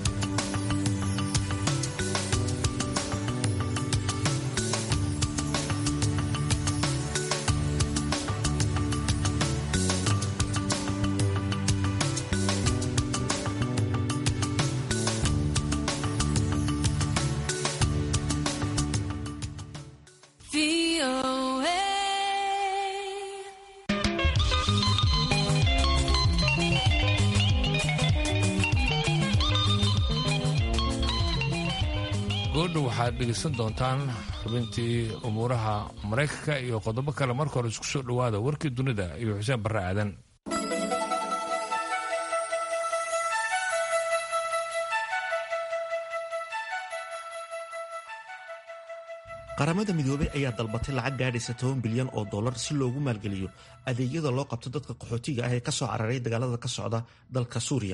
goodhow waxaad dhegaysan doontaan xubintii umuuraha maraykanka iyo qodobo kale marka hore isku soo dhowaada warkii dunida iyo xuseen barre aadan qaramada midoobey ayaa dalbatay lacag gaadhaysa toban bilyan oo dollar si loogu maalgeliyo adeegyada loo qabto dadka qaxootiga ah ee kasoo cararay dagaalada ka socda dalka suuriya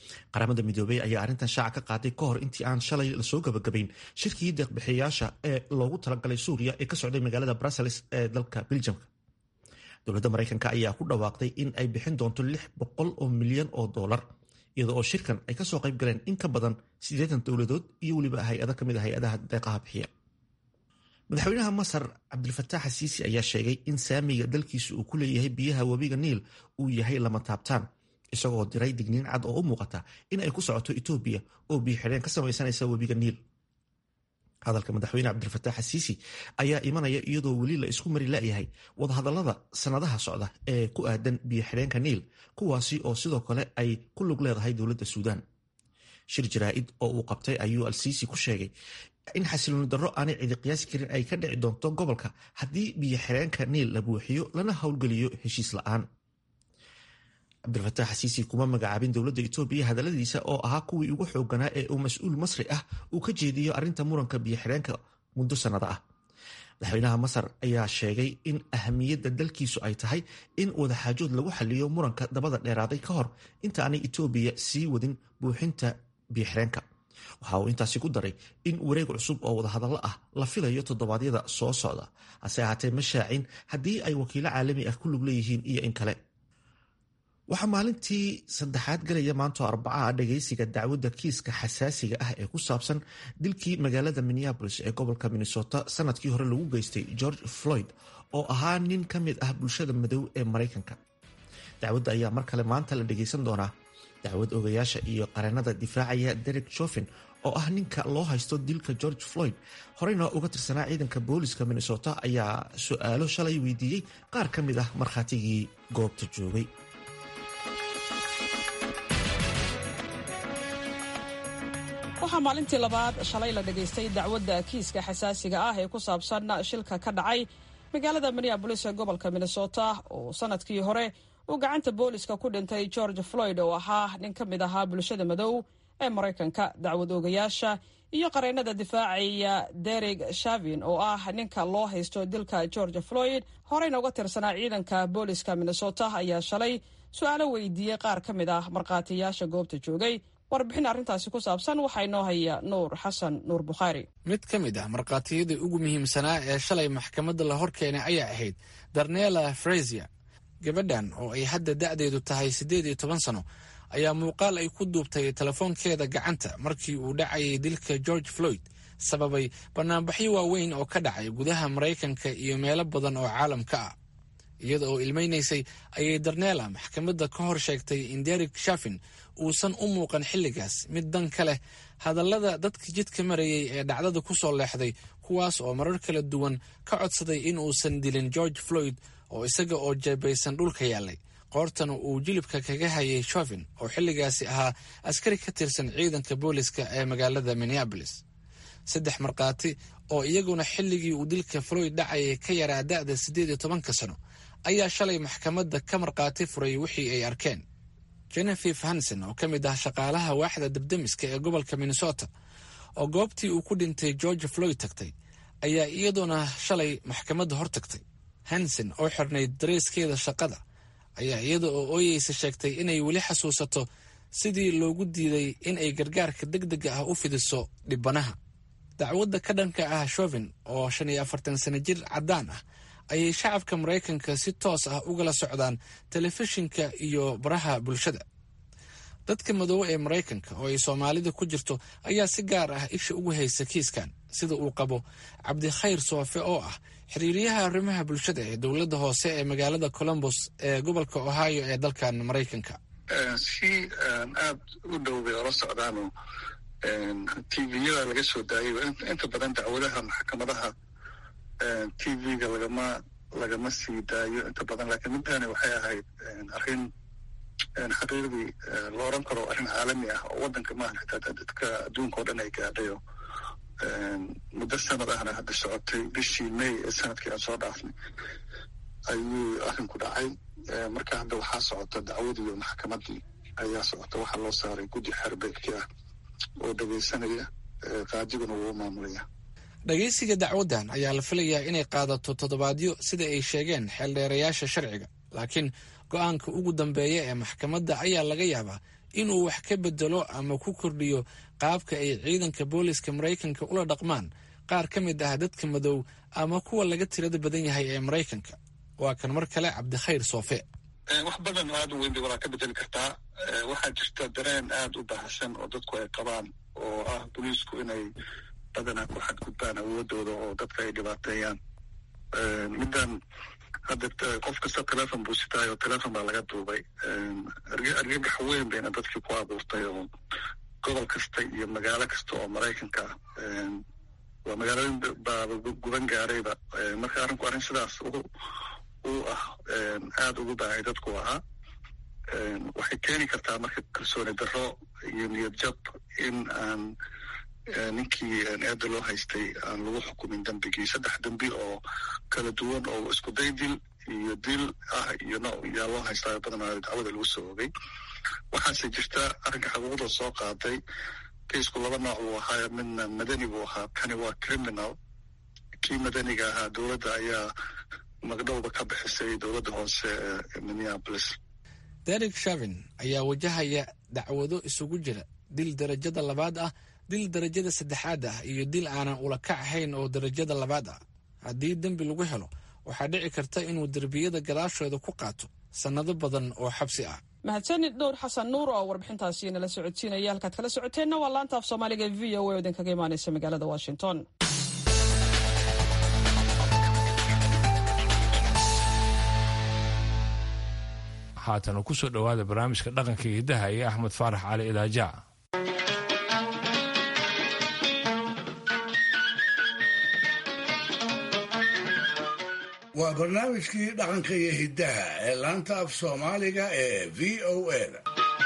qaramada midoobey ayaa arrintan shaaca ka qaaday ka hor intii aan shalay lasoo gabagabayn shirkii deeqbixiyayaasha ee loogu talagalay suuriya ee ka socday magaalada brussels ee dalka beljamka dowladda maraykanka ayaa ku dhawaaqday in ay bixin doonto lix boqol oo milyan oo dollar iyada oo shirkan ay kasoo qayb galeen in ka badan siddeetan dowladood iyo weliba hay-ado ka mid a hay-adaha deeqaha bixiya madaxweynaha masar cabdilfataax xasiisi ayaa sheegay in saamiga dalkiisa uu ku leeyahay biyaha webiga niil uu yahay lama taabtaan isagoo diray digniin cad oo u muuqata in ay ku socoto etoobiya oo biyo xidheen ka samaysanaysa webiga niil hadalka madaxweyne cabdilfataax xasiisi ayaa imanaya iyadoo weli la isku mari layahay wadahadalada sannadaha socda ee ku aadan biyo xidheenka niil kuwaasi oo sidoo kale ay ku lug leedahay dowladda suudaan shir jaraa'id oo uu qabtay ayuu alsiisi ku sheegay in xasilooni darro aanay cidi qiyaasi karin ay ka dhici doonto gobolka haddii biyo xireenka niil la buuxiyo lana howlgeliyo heshiis la'aan cabdilfataax xasiisi kuma magacaabin dowladda etoobiya hadalladiisa oo ahaa kuwii ugu xooganaa ee uu mas-uul masri ah uu ka jeediyo arrinta muranka biyo xireenka muddo sannado ah madaxweynaha masar ayaa sheegay in ahamiyadda dalkiisu ay tahay in wadaxaajood lagu xaliyo muranka dabada dheeraaday ka hor inta aanay etoobiya sii wadin buuxinta biyo xireenka waxa uu intaasi ku daray in wareeg cusub oo wadahadallo ah la filayo toddobaadyada soo socda hase ahaatee ma shaacin haddii ay wakiilo caalami ah ku lug leeyihiin iyo in kale waxaa maalintii saddexaad galaya maanto arbacaha dhagaysiga dacwadda kiiska xasaasiga ah ee ku saabsan dilkii magaalada minneabolis ee gobolka minnesota sanadkii hore lagu geystay george floyd oo ahaa nin ka mid ah bulshada madow ee maraykanka dacwadda ayaa mar kale maanta la dhagaysan doonaa dacwad ogayaasha iyo qareenada difaacaya derek joffin oo ah ninka loo haysto dilka george floyd horeyna uga tirsanaa ciidanka booliska minnesota ayaa su-aalo shalay weydiiyey qaar ka mid ah markhaatigii goobta joogay waxaa maalintii labaad shalay la dhagaystay dacwadda kiiska xasaasiga ah ee ku saabsan shilka ka dhacay magaalada minneabolis ee gobolka minnesota oo sanadkii hore uu gacanta booliska ku dhintay george floyd oo ahaa nin ka mid ahaa bulshada madow ee maraykanka dacwad oogayaasha iyo qareenada difaacaya derek shavin oo ah ninka loo haysto dilka george floyd horeyna uga tirsanaa ciidanka booliska minnesota ayaa shalay su-aalo weydiiyey qaar ka mid ah markhaatiyaasha goobta joogay warbixin arrintaasi ku saabsan waxaa inoo haya nuur xasan nuur bukhaari mid ka mid ah markhaatiyadii ugu muhiimsanaa ee shalay maxkamadda la hor keenay ayaa ahayd darnela frasier gabadhan oo ay hadda da'deedu tahay siddeed iyo toban sano ayaa muuqaal ay ku duubtay telefoonkeeda gacanta markii uu dhacayay dilka george floyd sababay banaanbaxyo waaweyn oo ka dhacay gudaha maraykanka iyo meelo badan oo caalamka ah iyada oo ilmaynaysay ayay darneela maxkamadda ka hor sheegtay in derek shafin uusan u muuqan xilligaas mid dan ka leh hadallada dadka jidka marayay ee dhacdada ku soo leexday kuwaas oo marar kala duwan ka codsaday in uusan dilin george floyd oo isaga oo jeebaysan dhulka yaallay qoortana uu jilibka kaga hayay shofin oo xilligaasi ahaa askari ka tirsan ciidanka booliska ee magaalada minneabolis saddex markhaati oo iyaguna xilligii uu dilka floyd dhacayay ka yaraa da'da siddeed iyo tobanka sano ayaa shalay maxkamadda ka markhaati furay wixii ay arkeen jenefif hansen oo ka mid ah shaqaalaha waaxda dabdemiska ee gobolka minnesota oo goobtii uu ku dhintay george floyd tagtay ayaa iyaduna shalay maxkamadda hor tagtay hansen oo xirnayd dareeskeeda shaqada ayaa iyada oo ooyeysa sheegtay inay weli xasuusato sidii loogu diiday in ay gargaarka deg dega ah u fidiso dhibanaha dacwadda ka dhanka ah shovin oo shan iyo afartan sano jir caddaan ah ayay shacabka maraykanka si toos ah ugala socdaan telefishinka iyo baraha bulshada dadka madoobe ee maraykanka oo ay soomaalida ku jirto ayaa si gaar ah isha ugu haysa kiiskan sida uu qabo cabdikhayr soofe oo ah xiriiryaha arrimaha bulshada ee dowladda hoose ee magaalada colombos ee gobolka ohio ee dalkan maraykanka si aada u dhow bay ola socdaano tviyada laga soo daayo inta badan dacwadaha maxkamadaha tv-ga lagama lagama sii daayo inta badan laakiin middaani waxay ahayd arrin xaqiiqdii la oran karo arrin caalami ah oo waddanka maahan xitaa dadka adduunka oo dhan ay gaadhayo muddo sanad ahna hadda socotay bishii may ee sanadkii aan soo dhaafnay ayuu arrinku dhacay marka hadda waxaa socota dacwadiiyo maxkamaddii ayaa socota waxaa loo saaray guddi xerbeegti ah oo dhegaysanaya qaadiguna wuu maamulaya dhagaysiga dacwaddan ayaa la filayaa inay qaadato toddobaadyo sida ay sheegeen xeeldheerayaasha sharciga laakiin go-aanka ugu dambeeya ee maxkamadda ayaa laga yaabaa inuu wax ka bedelo ama ku kordhiyo qaabka ay ciidanka booliska maraykanka ula dhaqmaan qaar ka mid ah dadka madow ama kuwa laga tirada badan yahay ee maraykanka waa kan mar kale cabdikhayr soofe wax badan aada u weyn bay walaa ka bedeli kartaa waxaa jirta dareen aada u baahsan oo dadku ay qabaan oo ah booliisku inay badanaa ku xadgudbaan awoodooda oo dadka ay dhibaateeyaan middan hadda qof kasta telefon buu sitaay oo telefon baa laga duubay argagax weyn bayna dadkii ku abuurtay oo gobol kasta iyo magaalo kasta oo maraykanka ah waa magaalooyin baaba guban gaarayba marka arrinku arrin sidaas u ah aada ugu baahay dadku ahaa waxay keeni kartaa marka kalsooni darro iyo niyad jab in aan ninkii eeda loo haystay aan lagu xukumin dembigii saddex dembi oo kala duwan oo isku day dil iyo dil ah iyo no yaa loo haystaa badanaa dacwada lagu soo ogay waxaase jirta arrinka xuquuqda soo qaaday kaysku laba nooc buu ahaa midna madani buu ahaa kani waa criminal kii madaniga ahaa dowladda ayaa magdhowda ka bixisay dowladda hoose ee minneapolis derek shavin ayaa wajahaya dacwado isugu jira dil darajada labaad ah dil darajada saddexaad ah iyo dil aanan ula kac ahayn oo darajada labaad ah haddii dembi lagu helo waxaa dhici karta inuu derbiyada gadaashooda ku qaato sannado badan oo xabsi ah mahadsanid dhowr xasan nuur oo warbixintaasi nala socodsiinaya halkaad kala socoteenna waa laanta af soomaaliga v o a oo idinkaga imaanaysa magaalada washington haatan ku soo dhowaada barnaamijka dhaqanka iyo hiddaha iyo axmed faarax cali idaaja waa barnaamijkii dhaqanka iyo hiddaha ee laanta af soomaaliga ee v o a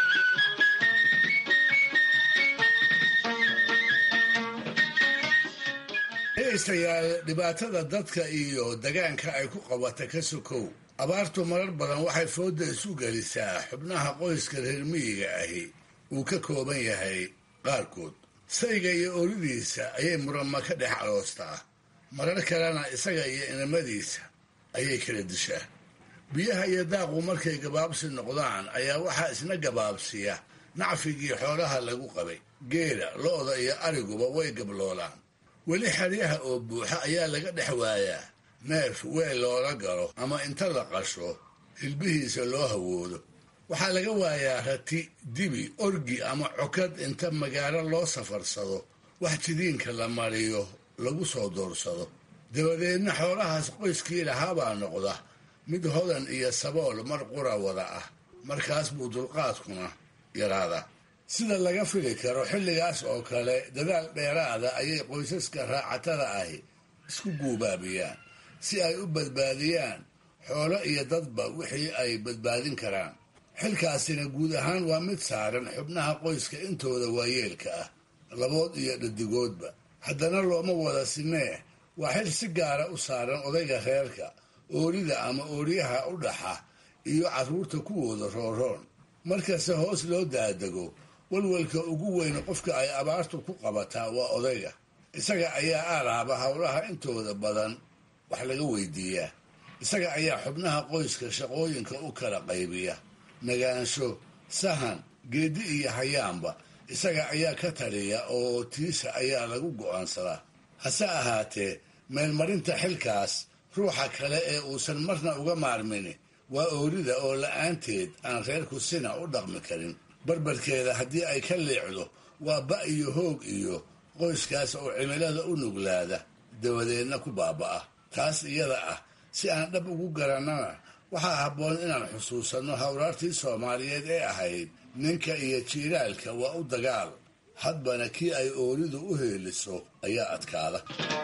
dhegaystayaal dhibaatada dadka iyo degaanka ay ku qabata ka sokow abaartu marar badan waxay fooda isu gelisaa xubnaha qoyska reer miyiga ahi uu ka kooban yahay qaarkood sayga iyo olidiisa ayay murama ka dhex aroostaa marar kalena isaga iyo inamadiisa ayay kala dishaa biyaha iyo daaqu markay gabaabsi noqdaan ayaa waxaa isna gabaabsiya nacfigii xoolaha lagu qabay geela lo-da iyo ariguba way gabloolaan weli xeryaha oo buuxa ayaa laga dhex waayaa neef weel loola galo ama inta la qasho hilbihiisa loo hawoodo waxaa laga waayaa rati dibi orgi ama cokad inta magaalo loo safarsado wax jidiinka la mariyo lagu soo doorsado dabadeedna xoolahaas qoyskii lahaabaa noqda mid hodan iyo sabool mar qura wada ah markaas buu dulqaadkuna yaraadaa sida laga fili karo xilligaas oo kale dadaal dheeraada ayay qoysaska raacatada ahi isku guubaabiyaan si ay u badbaadiyaan xoolo iyo dadba wixii ay badbaadin karaan xilkaasina guud ahaan waa mid saaran xubnaha qoyska intooda waayeelka ah labood iyo dhadigoodba haddana looma wada sinee waa xil si gaara u saaran odayga reerka oorida ama ooryaha u dhaxa iyo carruurta kuwooda rooroon markasta hoos loo daadego walwalka ugu weyn qofka ay abaartu ku qabataa waa odayga isaga ayaa aalaaba howlaha intooda badan wax laga weydiiyaa isaga ayaa xubnaha qoyska shaqooyinka u kala qaybiya nagaansho sahan geedi iyo hayaanba isaga ayaa ka taliya oo tiisa ayaa lagu go'aansadaa hase ahaatee meelmarinta xilkaas ruuxa kale ee uusan marna uga maarmini waa oorida oo la'aanteed aan reerku sina u dhaqmi karin barbarkeeda haddii ay ka leecdo waa ba iyo hoog iyo qoyskaas oo cimilada u nuglaada dabadeedna ku baaba'a taas iyada ah si aan dhab ugu garannana waxaa habboon inaan xusuusanno hawraartii soomaaliyeed ee ahayd ninka iyo jiiraalka waa u dagaal hadbana kii ay ooridu u heeliso ayaa adkaada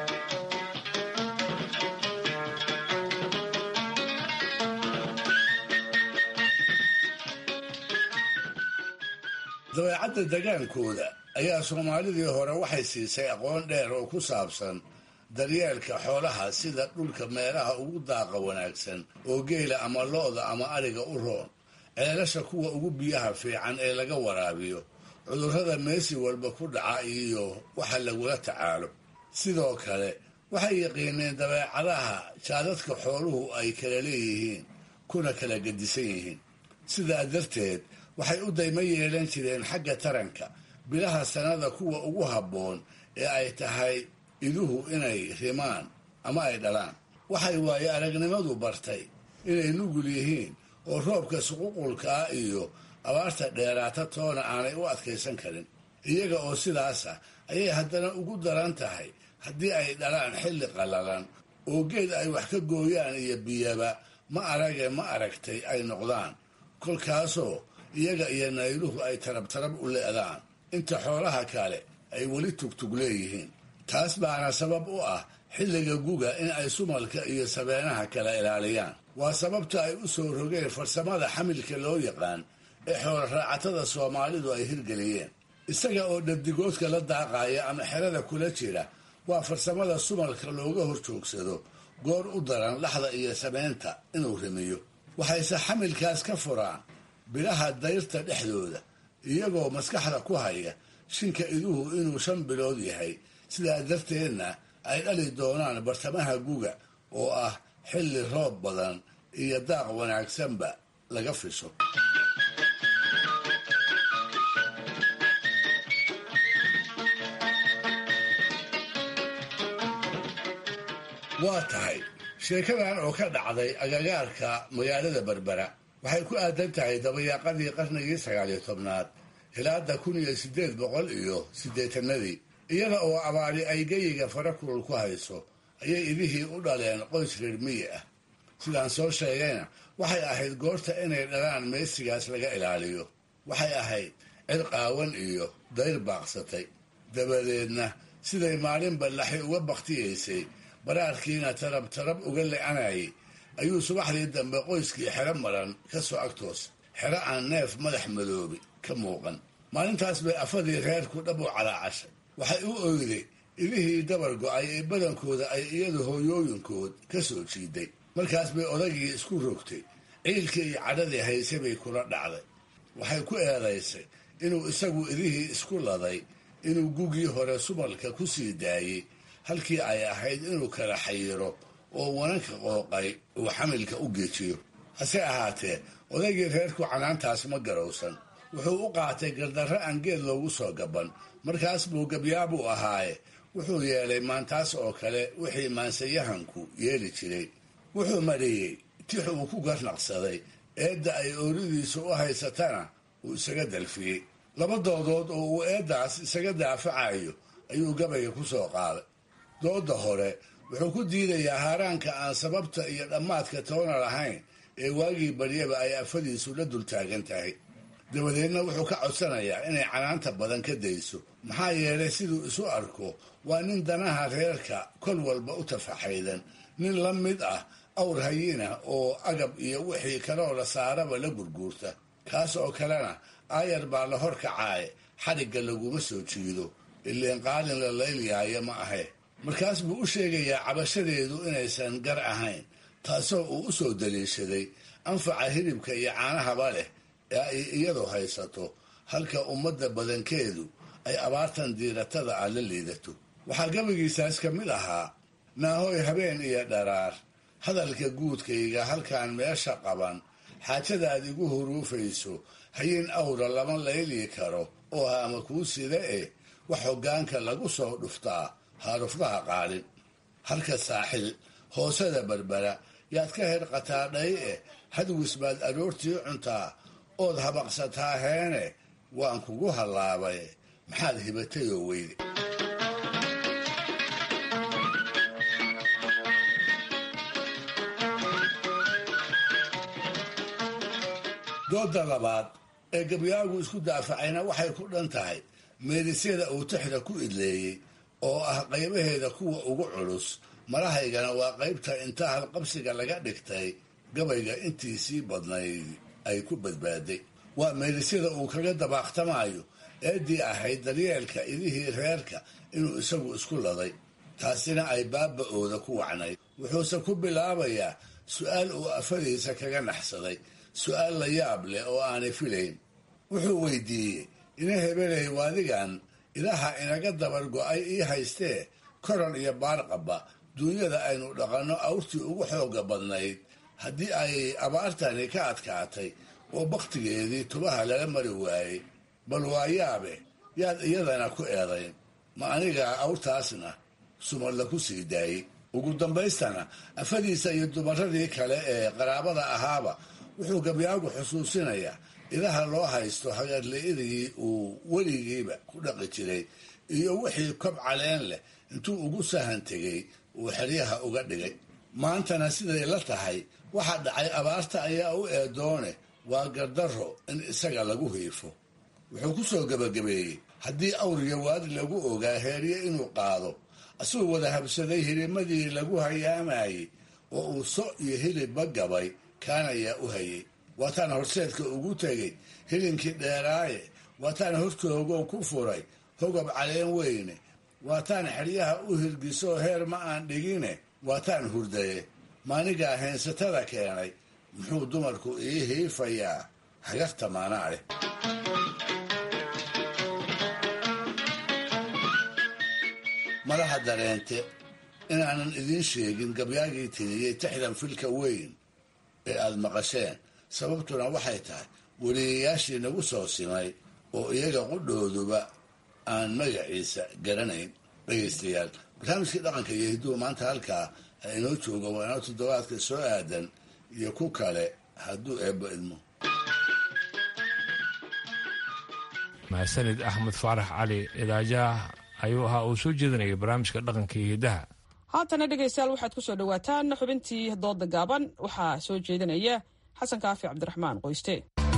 dabeecadda degaankooda ayaa soomaalidii hore waxay siisay aqoon dheer oo ku saabsan daryeelka xoolaha sida dhulka meelaha ugu daaqa wanaagsan oo geela ama lo-da ama ariga u roon ceelasha kuwa ugu biyaha fiican ee laga waraabiyo cudurrada meesi walba ku dhaca iyo waxa lagula tacaalo sidoo kale waxay yaqiineen dabeecadaha jaadadka xooluhu ay kala leeyihiin kuna kala gedisan yihiin sidaa darteed waxay u daymo yeelan jireen xagga taranka bilaha sannada kuwa ugu habboon ee ay tahay iduhu inay rimaan ama ay dhalaan waxay waaye aragnimadu bartay inay nugul yihiin oo roobka suququlka ah iyo abaarta dheeraata toona aanay u adkaysan karin iyaga oo sidaasa ayay haddana ugu daran tahay haddii ay dhalaan xilli qallalan oo geed ay wax ka gooyaan iyo biyaba ma arage ma aragtay ay noqdaan kolkaasoo iyaga iyo nayluhu ay tarabtarab u le'daan inta xoolaha kale ay weli tugtug leeyihiin taas baana sabab u ah xilliga guga in ay sumalka iyo sabeenaha kala ilaaliyaan waa sababta ay u soo rogeen farsamada xamilka loo yaqaan ee xoolo raacatada soomaalidu ay hirgeliyeen isaga oo dhadigoodka la daaqaya ama xerada kula jira waa farsamada sumalka looga hor joogsado goor u daran laxda iyo sameynta inuu rimiyo waxayse xamilkaas ka furaan bilaha dayrta dhexdooda iyagoo maskaxda ku haya shinka iduhu inuu shan bilood yahay sidaa darteedna ay dhali doonaan bartamaha guga oo ah xilli roob badan iyo daaq wanaagsanba laga fisho waa tahay sheekadan oo ka dhacday agagaarka magaalada berbera waxay ku aadan tahay dabayaaqadii qarnigii sagaaliyo tobnaad hilaada kun iyo siddeed boqol iyo siddeetanadii iyada oo abaari ay geyiga fara kulul ku hayso ayay idihii u dhaleen qoys reer miyi ah sidaan soo sheegayna waxay ahayd goorta inay dhalaan meesigaas laga ilaaliyo waxay ahayd cid qaawan iyo dayr baaqsatay dabadeedna siday maalin ballaxi uga bakhtiyaysay baraarkiina tarab tarab uga le-anayay ayuu subaxdii dambe qoyskii xero maran ka soo agtoos xero aan neef madax madoobi ka muuqan maalintaas bay afadii reerku dhab u calaacashay waxay u oyday idihii dabar go-ay ee badankooda ay iyadu hooyooyinkood ka soo jiiday markaas bay odagii isku rogtay ciilkii iyo cadhadii hayse bay kula dhacday waxay ku eedaysay inuu isagu idihii isku laday inuu gugii hore sumalka ku sii daayey halkii ay ahayd inuu kala xayiro oo wananka qooqay uu xamilka u geejiyo hase ahaatee odaygii reerku canaantaas ma garowsan wuxuu u qaatay gardarro aan geed loogu soo gaban markaas buu gabyaabuu ahaaye wuxuu yeelay maantaas oo kale wixii maansayahanku yeeli jiray wuxuu mariyey tix uu ku garnaqsaday eedda ay ooridiisu u haysatana uu isaga dalfiyey laba doodood oo uu eeddaas isaga daafacayo ayuu gabayga ku soo qaaday dooda hore wuxuu ku diidayaa haaraanka aan sababta iyo dhammaadka toona lahayn ee waagii baryaba ay afadiisu la dul taagan tahay dabadeedna wuxuu ka codsanayaa inay canaanta badan ka dayso maxaa yeelay siduu isu arko waa nin danaha reerka kol walba u tafaxaydan nin la mid ah awr hayina oo agab iyo wixii kaloo la saaraba la gurguurta kaas oo kalena aayar baa la hor kacaaye xadhigga laguma soo jiido ileen qaalin la laylyahayo ma ahe markaas buu u sheegayaa cabashadeedu inaysan gar ahayn taasoo uu u soo daliishaday anfaca hilibka iyo caanahaba leh ee ay iyadu haysato halka ummadda badankeedu ay abaartan diiratada ah la liidato waxaa gabagiisaas ka mid ahaa naahoy habeen iyo dharaar hadalka guudkayga halkaan meesha qaban xaajadaad igu huruufayso hayin awra lama layli karo oo haama kuu sida eh wax hoggaanka lagu soo dhuftaa haaruflaha qaalin halka saaxil hoosada berbera yaad ka hedhqataa dhay eh hadwis baad aroortii cuntaa ood habaqsataa heene waan kugu hallaabay maxaad hibatayoo weyde dooda labaad ee gabyaagu isku daafacayna waxay ku dhan tahay meedisyada uu tixda ku idleeyey oo ah qaybaheeda kuwa ugu culus marahaygana waa qaybta inta halqabsiga laga dhigtay gabayga intiisii badnayd ay ku badbaaday waa meedisyada uu kaga dabaaqtamaayo eeddii ahayd daryeelka idihii reerka inuu isagu isku laday taasina ay baaba-ooda ku wacnayd wuxuuse ku bilaabayaa su-aal uu afadiisa kaga naxsaday su-aal la yaab leh oo aanay filayn wuxuu weydiiyey ina hebelay waadigan idaha inaga dabar go-ay ii haystee koran iyo baarqaba duunyada aynu dhaqanno awrtii ugu xooga badnayd haddii ay abaartani ka adkaatay oo bakhtigeedii tubaha lala mari waayey bal waa yaabe yaad iyadana ku eedayn ma anigaa awrtaasna sumadla ku sii daayey ugu dambaystana afadiisa iyo dumaradii kale ee qaraabada ahaaba wuxuu gabyaagu xusuusinayaa idaha loo haysto hagarli'idii uu weligiiba ku dhaqi jiray iyo wixii kob caleen leh intuu ugu sahan tegey uu xeryaha uga dhigay maantana siday la tahay waxa dhacay abaarta ayaa u eedoone waa gardarro in isaga lagu hiifo wuxuu ku soo gebagabeeyey haddii awriya waadi lagu ogaa heerye inuu qaado asagoo wada habsaday hirimadii lagu hayaamayey oo uu so iyo hilibba gabay kaanayaa u hayay waataan horseedka ugu tegey hilinkii dheeraaye waataan hortoogoo ku furay hogab caleen weyne waataan xeryaha u hirgisoo heer ma aan dhigine waataan hurdaye maanigaa heensatada keenay muxuu dumarku ii hiifayaa hagarta maanaa leh malaha dareente inaanan idiin sheegin gabyaagii tiriyey tixdan filka weyn ee aada maqasheen sababtuna waxay tahay weliyayaashii nagu soo simay oo iyaga qudhooduba aan magaciisa garanayn dhegaystayaal barnaamijkii dhaqanka iyo hidduhu maanta halkaa inoo jooga waa inoo toddobaadka soo aadan iyo ku kale hadduu eebbo idmo mahadsanid axmed faarax cali idaajaha ayuu ahaa uu soo jeedinayay barnaamijka dhaqanka iyo hiddaha haatana dhegaystayaal waxaad ku soo dhowaataan xubintii dooda gaaban waxaa soo jeedinaya xasan kaafi cabdiraxmaan qoyste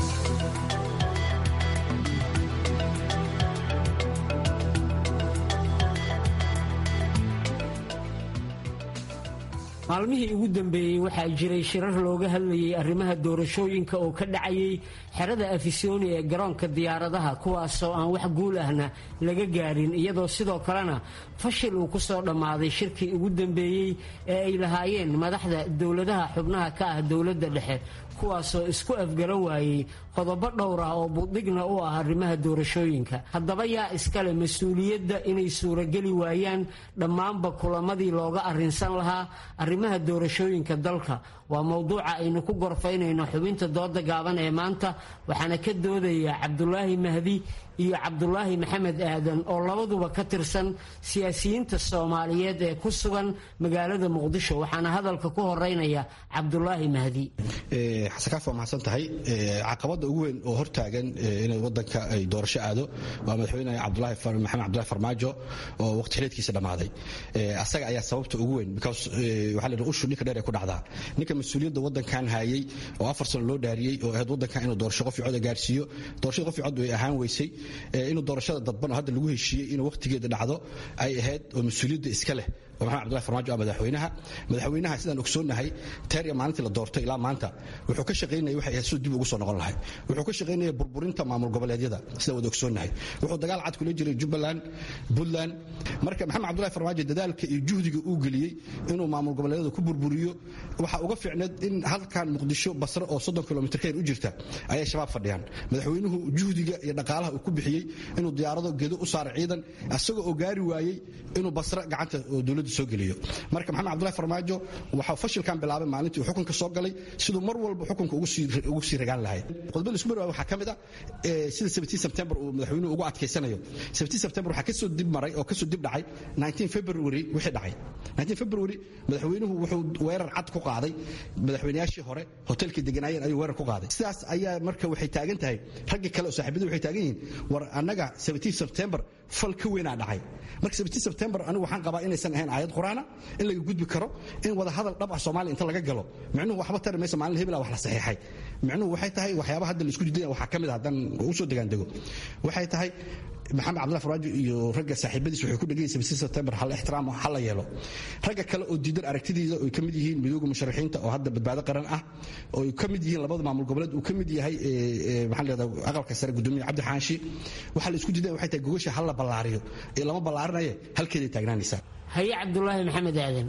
maalmihii ugu dambeeyey waxaa jiray shirar looga hadlayay arrimaha doorashooyinka oo ka dhacayay xerada afisoni ee garoonka diyaaradaha kuwaasoo aan wax guul ahna laga gaarin iyadoo sidoo kalena fashil uu ku soo dhammaaday shirkii ugu dambeeyey ee ay lahaayeen madaxda dowladaha xubnaha ka ah dowladda dhexe kuwaasoo isku afgaran waayey qodobo dhowr ah oo buddhigna u ah arrimaha doorashooyinka haddaba yaa iskale mas-uuliyadda inay suurageli waayaan dhammaanba kulamadii looga arrinsan lahaa arrimaha doorashooyinka dalka waa mowduuca aynu ku gorfaynayno xubinta dooda gaaban ee maanta waxaana ka doodaya cabdulaahi mahdi iyo cabdulaahi maxamed aadan oo labaduba ka tirsan siyaasiyiinta soomaaliyeed ee ku sugan magaalada muqdisho waxaana hadalka ku horeynaya cabdulaahi mahdi xasan kaaf waa mahadsan tahay caqabada ugu weyn oo hortaagan inay wadanka ay doorasho aado waa madaxweyne maxamed cabdulahi farmaajo oo waqti xileedkiisa dhammaaday asaga ayaa sababta ugu weyn because waxaa la ushu ninka dheer ee ku dhacdaa ninka mas-uuliyadda wadankan hayay oo afar sano loo dhaariyey oo ahayd wadankan inuu doorasho qof cod gaarsiiyo doorashada qof cod way ahaan weysay inuu doorashada dadban oo hadda lagu heshiiyey inuu waqtigeeda dhacdo ay ahayd oo mas-uuliyadda iska leh oo maxamed cabdullahi farmaajo ah madaxweynaha madaxweynaha sidaan ogsoonnahay teer iyo maalintii la doortay ilaa maanta wuxuu ka shaqaynayay waxay ahayd siduu dib ugu soo noqon lahay wuxuu ka shaqaynayay burburinta maamul goboleedyada sidaan wada ogsoonnahay wuxuu dagaal cad kula jiray jubbaland puntland marka maxamed cabdullahi farmaajo dadaalka iyo juhdiga uu geliyey inuu maamul goboleedyada ku burburiyo waxaa uga fiicneed in halkan muqdisho basre oo soddon kilomitr kayr u jirta ayay shabaab fadhiyaan madaxweynuhu juhdiga iyo dhaqaalaha uu ku bixiyey inuu diyaarado gedo u saara ciidan asagoo oo gaari waayey inuu basre gacanta dowladda soo geliyo marka maxamed cabdullahi farmaajo waxaa fashilkan bilaabay maalintii uu xukunka soo galay siduu mar walba xukunka ugu sii ragaan lahay qodobada isku marwaay waxaa ka mid ah sida sebtembar uu madaxweynuhu ugu adkaysanayo sebtembar waxaa kasoo dib maray oo kasoo dib dhacay february wixii dhacay february madaxweynuhu wuxuu weerar cad ku qaaday madaxweynayaashii hore hotelkii deganaayeen ayuu weerar ku qaaday sidaas ayaa marka waxay taagan tahay raggii kale oo saaxiibadu waxay taagan yihiin war annaga september fal ka weynaa dhacay marka september anigu waxaan qabaa inaysan ahayn aayad qur-aana in laga gudbi karo in wada hadal dhab ah soomaaliya inta laga galo micnuhu waxba tari maysa maalin hebela wax la saxiixay micnuhu waxay tahay waxyaabaha hadda la isku diidaya waxaa ka mid ah haddaan u soo degaan dego waxay tahay maxamed cabdullahi farmaajo iyo ragga saaxiibadiis waxay ku dhegayeen september hal ixtiraamo ha la yeelo ragga kale oo diidan aragtidiisa oo ka mid yihiin midooda musharaxiinta oo hadda badbaado qaran ah oo ka mid yihiin labada maamul goboleed uu ka mid yahay maxaa la yidhahdaa aqalka sare gudoomiye cabdi xaanshi waxaa la isku diidaya waxay tahay gogasha hal la ballaariyo ee lama ballaarinaye halkeeday taagnaanaysaa haye cabdulaahi maxamed aadan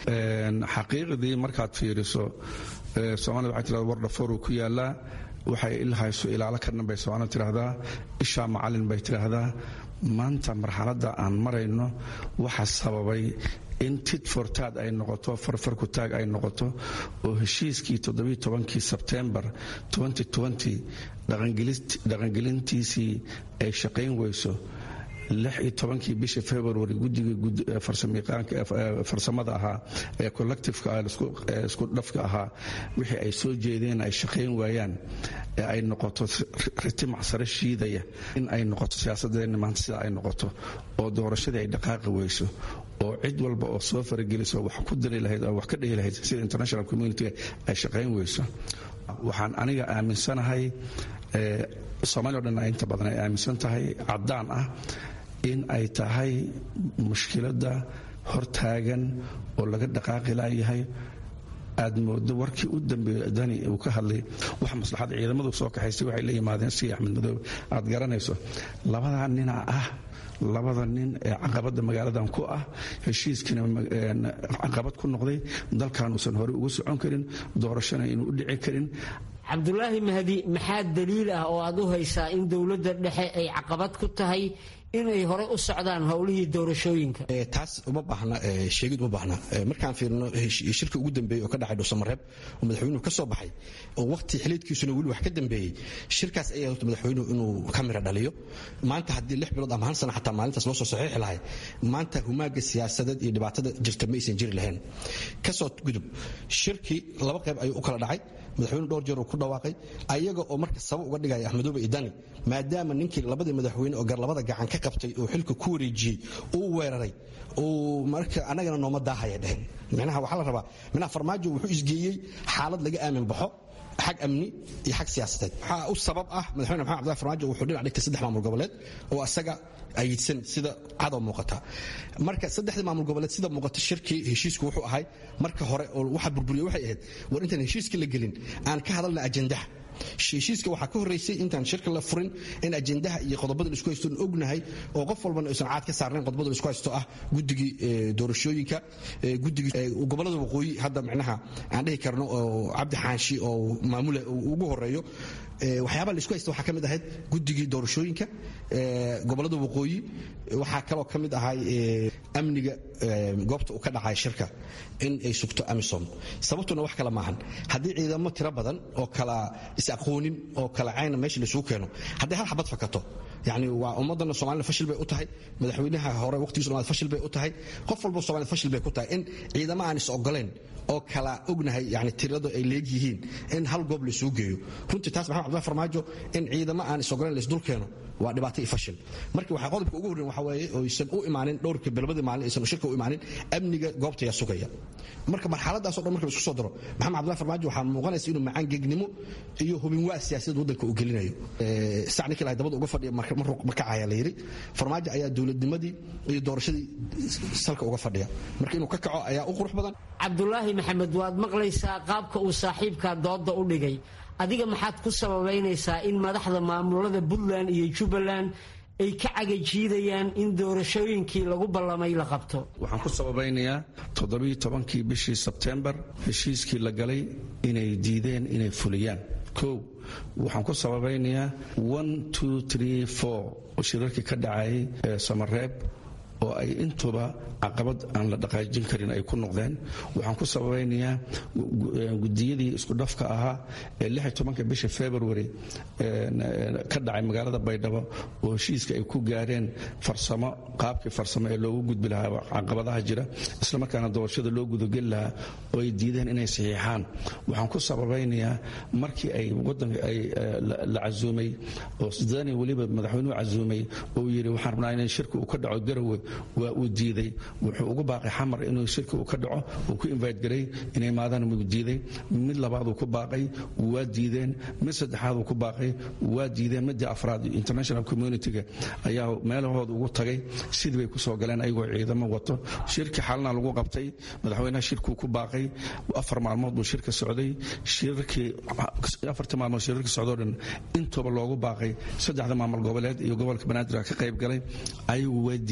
xaqiiqdii markaad fiiriso soomaalida waxay tirahdaa war dhafooruu ku yaalaa waxay ilhayso ilaalo ka dhan bay soomaalida tidhaahdaa ishaa macallin bay tidhaahdaa maanta marxaladda aan marayno waxa sababay in tit for taad ay noqoto farfarku taag ay noqoto oo heshiiskii todobiitobankii sebtembar dhaqangelintiisii ay shaqayn weyso lix iyo tobankii bisha february guddigii farsamada ahaa ee collectifeka isku dhafka ahaa wixii ay soo jeedeen ay shaqayn waayaan ee ay noqoto ritimac sare shiidaya in ay noqoto siyaasadeenna maanta sida ay noqoto oo doorashadii ay dhaqaaqi weyso oo cid walba oo soo farageliso wax ku dari lahayd oo wax ka dhihi lahayd sida international community ay shaqayn weyso waxaan aniga aaminsanahay soomaaliya o dhan inta badan ay aaminsan tahay caddaan ah in ay tahay mushkiladda hortaagan oo laga dhaqaaqi laayahay aad moodo warkii u dambeeyey dani uu ka hadlay wax maslaxadda ciidamadu soo kaxaystay waxay la yimaadeen si axmed madoobe aad garanayso labadaa nina ah labada nin ee caqabadda magaaladan ku ah heshiiskiina caqabad ku noqday dalkanuusan horey ugu socon karin doorashana inuu u dhici karin cabdulaahi mahdi maxaa daliil ah oo aad u haysaa in dowladda dhexe ay caqabad ku tahay inay hore u socdaan howlihii doorashooyinka taas uma baahna sheegid uma baahna markaan fiirino shirka ugu dambeeyey oo ka dhacay dhuusamareeb oo madaxweynuhu ka soo baxay oo waqti xiliidkiisuna weli wax ka dambeeyey shirkaas ayaa horta madaxweynuhu inuu ka mira dhaliyo maanta haddii lix bilood ama hal sana xataa maalintaas loo soo saxiixi lahay maanta humaaga siyaasadeed iyo dhibaatada jirta ma aysan jiri lahayn kasoo gudub shirkii laba qayb ayuu u kala dhacay madaxweyne dhowr jeer uu ku dhawaaqay ayaga oo marka sabab uga dhigaya axmedoobe iyo dani maadaama ninkii labadii madaxweyne oo garlabada gacan ka qabtay oo xilka ku wareejiyey uu weeraray uu marka annagana nooma daahaya dhehen micnaha waxaa la rabaa micnaha farmaajo wuxuu isgeeyey xaalad laga aamin baxo xag amni iyo xag siyaasadeed waxaa u sabab ah madaxweyne maxamed abdullahi farmaajo wuxuu dhinac dhigtay saddex maamul goboleed oo asaga ayidsan sida cadow muuqata marka saddexdii maamul goboleed sida muuqata shirkii heshiisku wuxuu ahay marka hore oo waxa burburiya waxay ahayd war intaan heshiiska la gelin aan ka hadalna ajandaha heshiiska waxaa ka horreysay intaan shirka la furin in ajendaha iyo qodobada la isku haysto ognahay oo qof walbana aysan caad ka saarnayn qodobada la isku haysto ah guddigii doorashooyinka guddigii gobolada waqooyi hadda micnaha aan dhihi karno oo cabdi xaanshi oo maamula ugu horeeyo waxyaabaha la isku haysta waxaa ka mid ahayd guddigii doorashooyinka gobolada waqooyi waxaa kaloo ka mid ahay amniga goobta uu ka dhacay shirka in ay sugto amisom sababtuna wax kale maahan haddii ciidamo tiro badan oo kala is-aqoonin oo kala cayna meesha laisugu keeno haddii hal xabad fakato yani waa ummadana somalida fashil bay u tahay madaxweynaha hore waqtigiisu dhamaad fashil bay u tahay qof walba somalida fashil bay ku tahay in ciidamo aan is ogoleen oo kala ognahay yani tirada ay leegyihiin in hal goob laisugu geeyo runtii taas maxamed cabdullahi farmaajo in ciidamo aan is ogoleen laisdul keeno waa dhibaato iyo fashil marka waxaa qodobka ugu horreyn waxa weeye oysan u imaanin dhowrka bilbadii maalin aysan shirka u imaanin amniga goobta ayaa sugaya marka marxaladaas o dhan marka la isku soo daro maxamed cabdullahi farmaajo waxaa muuqanaysa inuu macaan gegnimo iyo hubin waa siyaasadda waddanka uu gelinayo sac ninkii lahay dabada uga fadhiya ma kacaya la yidhi farmaajo ayaa dowladnimadii iyo doorashadii salka uga fadhiya marka inuu ka kaco ayaa u qurux badan cabdulaahi maxamed waad maqlaysaa qaabka uu saaxiibka dooda u dhigay adiga maxaad ku sababaynaysaa in madaxda maamulada puntland iyo jubbaland ay ka cagajiidayaan in doorashooyinkii lagu ballamay la qabto waxaan ku sababaynayaa toddobiiyo tobankii bishii sebtembar heshiiskii la galay inay diideen inay fuliyaan kow waxaan ku sababaynayaa oo shirarkii ka dhacayay ee samareeb oo ay intuba caqabad aan la dhaqaajin karin ay ku noqdeen waxaan ku sababaynayaa gudiyadii isku dhafka ahaa ee tobanka bisha february ka dhacay magaalada baydhabo oo heshiiska ay ku gaareen farsamo qaabkii farsamo ee loogu gudbi lahaa caqabadaha jira islamarkaana doorashada loo gudageli lahaa oo ay diideen inay saxiixaan waxaan ku sababaynayaa markii ay wadanka ay la casuumay oo dani weliba madaxweynuhu casuumay oo yidhi waxaan rabnaa in shirka uu ka dhaco garowe waa uu diiday wuxuu ugu baaqay xamar inuu shirka uu ka dhaco uu ku invite garay inay maadaan wuu diiday mid labaaduu ku baaqay waa diideen mid saddexaaduu ku baaqay waa diideen midii afraad international communitiga ayaa meelahooda ugu tagay sidii bay kusoo galeen ayagoo ciidamo wato shirki xalna lagu qabtay madaxweynaha shirkuu ku baaqay afar maalmood buu shirka socday shirkii afartii maalmood shirarka socdoo dhan intuba loogu baaqay saddexda maamul goboleed iyo gobolka banaadir ka qayb galay ayagu waa diiday inay kasoo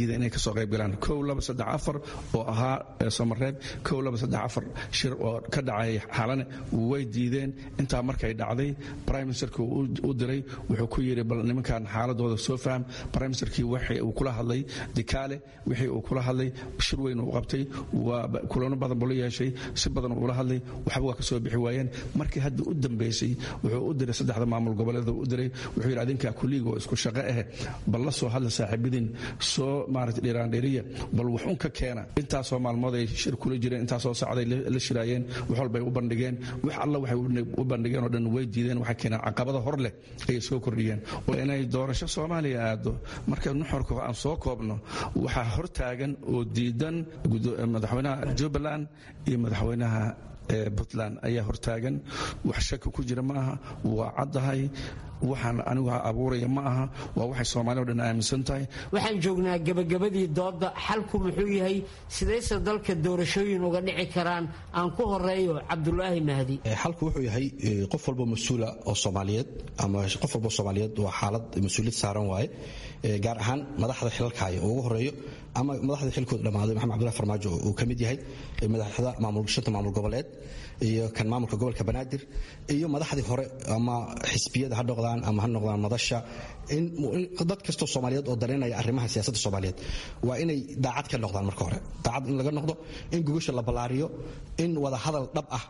soo qayb galaan kow laba saddex afar oo ahaa samareeb kow laba saddex afar shir oo ka dhacay xalane way diideen intaa markay dhacday prime ministerka u diray wuxuu ku yidhi bal nimankan xaaladooda soo faham prime ministerkii wixii uu kula hadlay dikaale wixii uu kula hadlay shir weyn uu qabtay waa kulano badan buu la yeeshay si badan ula hadlay waxba waa ka soo bixi waayeen markii hadda u dambaysay wuxuu u diray saddexda maamul goboleeda u diray wuxuu yidhi adinkaa kulliigoo isku shaqo ah bal la soo hadla saaxiibadiin soo maaragtay dhiraandhiriya bal wax un ka keena intaasoo maalmood ay shir kula jireen intaasoo sacday la shiraayeen wax walbay u bandhigeen wax alla waxay u bandhigeen oo dhan way diideen waxay keeneen caqabada hor leh ayay soo kordhiyeen inay doorasho soomaaliya aado marka nuxurka aan soo koobno waxaa hor taagan oo diidan madaxweynaha jubbaland iyo madaxweynaha puntland ayaa hortaagan wax shaki ku jira ma aha waa caddahay waxaan anigu abuuraya ma aha waa waxay soomaaliya o dhan aaminsan tahay waxaan joognaa gebagabadii doodda xalku muxuu yahay sidayse dalka doorashooyin uga dhici karaan aan ku horeeyo cabdulaahi mahdi xalku wuxuu yahay qof walba mas-uula oo soomaaliyeed ama qof walba soomaaliyeed waa xaalad mas-uuliyad saaran waaye gaar ahaan madaxda xilalka haya oo ugu horeeyo ama madaxda xilkooda dhammaaday maxamed cabdullahi farmaajo uu ka mid yahay madaxda shanta maamul goboleed iyo kan maamulka gobolka banaadir iyo madaxdii hore ama xisbiyada ha noqdaan ama ha noqdaan madasha in dad kastoo soomaaliyeed oo dareynaya arrimaha siyaasadda soomaaliyeed waa inay daacad ka noqdaan marka hore daacad in laga noqdo in gogosha la ballaariyo in wada hadal dhab ah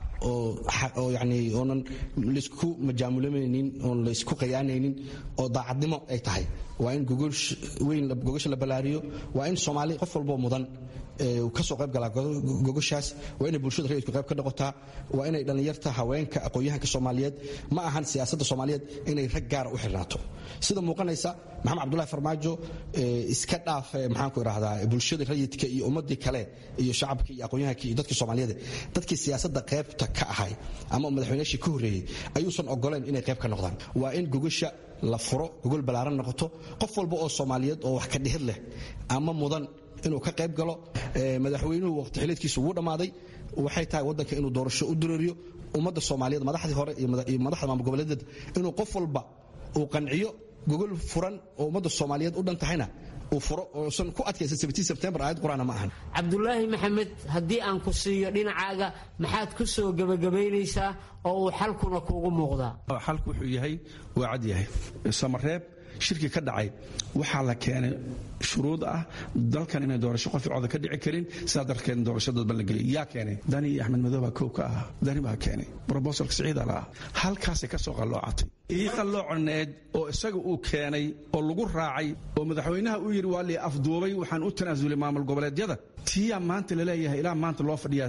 oo yani oonan laysku majaamulanaynin oon laysku qayaanaynin oo daacadnimo ay tahay waa in gogosha la ballaariyo waa in soomaali qof walboo mudan kasoo qayb galaa gogoshaas waa inay bulshada rayidku qayb ka noqotaa waa inay dhallinyarta haweenka aqoon-yahanka soomaaliyeed ma ahan siyaasadda soomaaliyeed inay rag gaara u xirnaato sida muuqanaysa maxamed cabdulahi farmaajo iska dhaafe maxaanku idhahdaa bulshada rayidka iyo ummadii kale iyo shacabkii iyo aqoon-yahankii iyo dadkii soomaaliyeed dadkii siyaasadda qaybta ka ahay ama madaxweynaashii ka horreeyey ayuusan ogoleen inay qayb ka noqdaan waa in gogosha la furo gogol ballaaran noqoto qof walba oo soomaaliyeed oo wax ka dhihid leh ama mudan inuu ka qayb galo madaxweynuhu waqti xileedkiisu wuu dhammaaday waxay tahay waddanka inuu doorasho u dureeriyo ummadda soomaaliyeed madaxdii hore iyo madaxda maamul goboleedeed inuu qof walba uu qanciyo gogol furan oo ummadda soomaaliyeed u dhan tahayna uu furo oosan ku adkaysan sebtembar aayad qur-aana ma ahan cabdulaahi maxamed haddii aan ku siiyo dhinacaaga maxaad ku soo gebagabaynaysaa oo uu xalkuna kuugu muuqdaa xalku wuxuu yahay waa cad yahay samareeb shirkii ka dhacay waxaa la keenay shuruud ah dalkan inay doorasho qof cooda ka dhici karin sidaa darteed doorasho dadban la geliyay yaa keenay dani iyo axmed madow baa kow ka ahaa dani baa keenay brobosalka siciida la ah halkaasay ka soo qalloocatay ii qalloocaneed oo isaga uu keenay oo lagu raacay oo madaxweynaha uu yidhi waa lii afduubay waxaan u tanaasulay maamul goboleedyada tiyaa maanta laleeyahay ilaa maanta loo fadhiyaa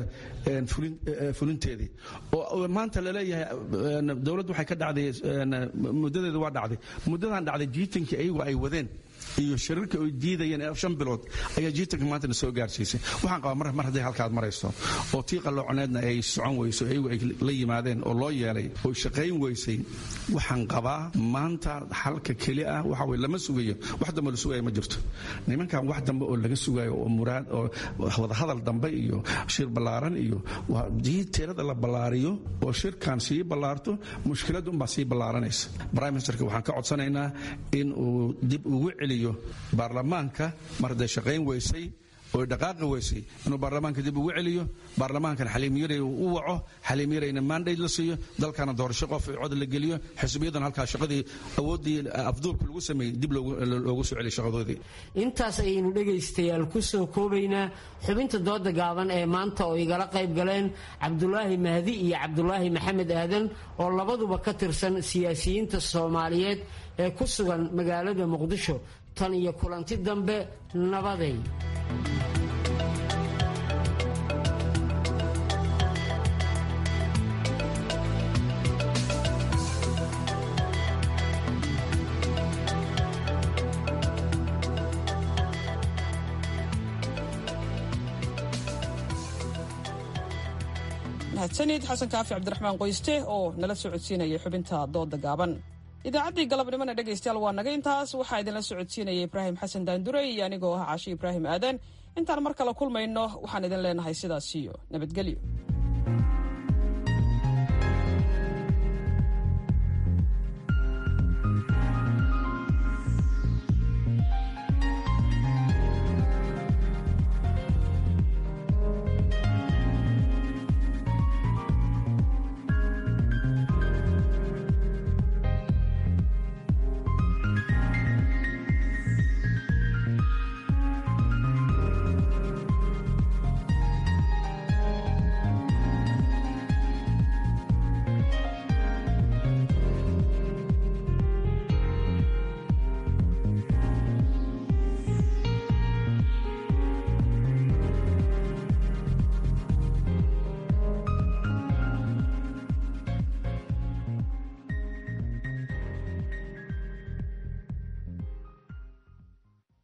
fulinteedii oo maanta laleeyahay dowladdu waxay ka dhacday muddadeeda waa dhacday muddadan dhacday jiitankii ayagu ay wadeen iyo shirarka ay diidayeen shan bilood ayaa jiitanka maantana soo gaarsiisay waxaan qabaa mar hadday halkaad marayso oo tii qallooconeedna ay socon weyso ayagu ay la yimaadeen oo loo yeelay oo shaqayn weysay waxaan qabaa maanta xalka keli ah waxa weye lama sugayo wax dambe la sugayo ma jirto nimankan wax dambe oo laga sugayo oo muraad oo wadahadal dambe iyo shir ballaaran iyo dii tirada la ballaariyo oo shirkan sii ballaarto mushkiladda unbaa sii ballaaranaysa prime ministerka waxaan ka codsanaynaa in uu dib ugu celiyo baarlamaanka mar hadday shaqayn weysay oo dhaqaaqi weysay inuu baarlamaanka dib ugu celiyo baarlamaankan xaliimyaray u waco xaliimyarayna maandhayd la siiyo dalkana doorasho qof cod la geliyo xisbiyadan halkaa shaqadii awooddii afduubka lagu sameeyey dib loogu soo celiyo shaqadoodii intaas ayaynu dhegaystayaal ku soo koobaynaa xubinta dooda gaaban ee maanta oo igala qayb galeen cabdulaahi mahdi iyo cabdulaahi maxamed aadan oo labaduba ka tirsan siyaasiyiinta soomaaliyeed ee ku sugan magaalada muqdisho tan iyo kulanti dambe nabaday mahadsanid xasan kaafi cabdiraxmaan qoyste oo nala socodsiinayay xubinta dooda gaaban idaacaddii galabnimona dhegaystayaal waa naga intaas waxaa idinla socodsiinaya ibraahim xasan daandurey iyo anigoo ah caashi ibraahim aadan intaan mar kale kulmayno waxaan idin leenahay sidaas iyo nabadgelyo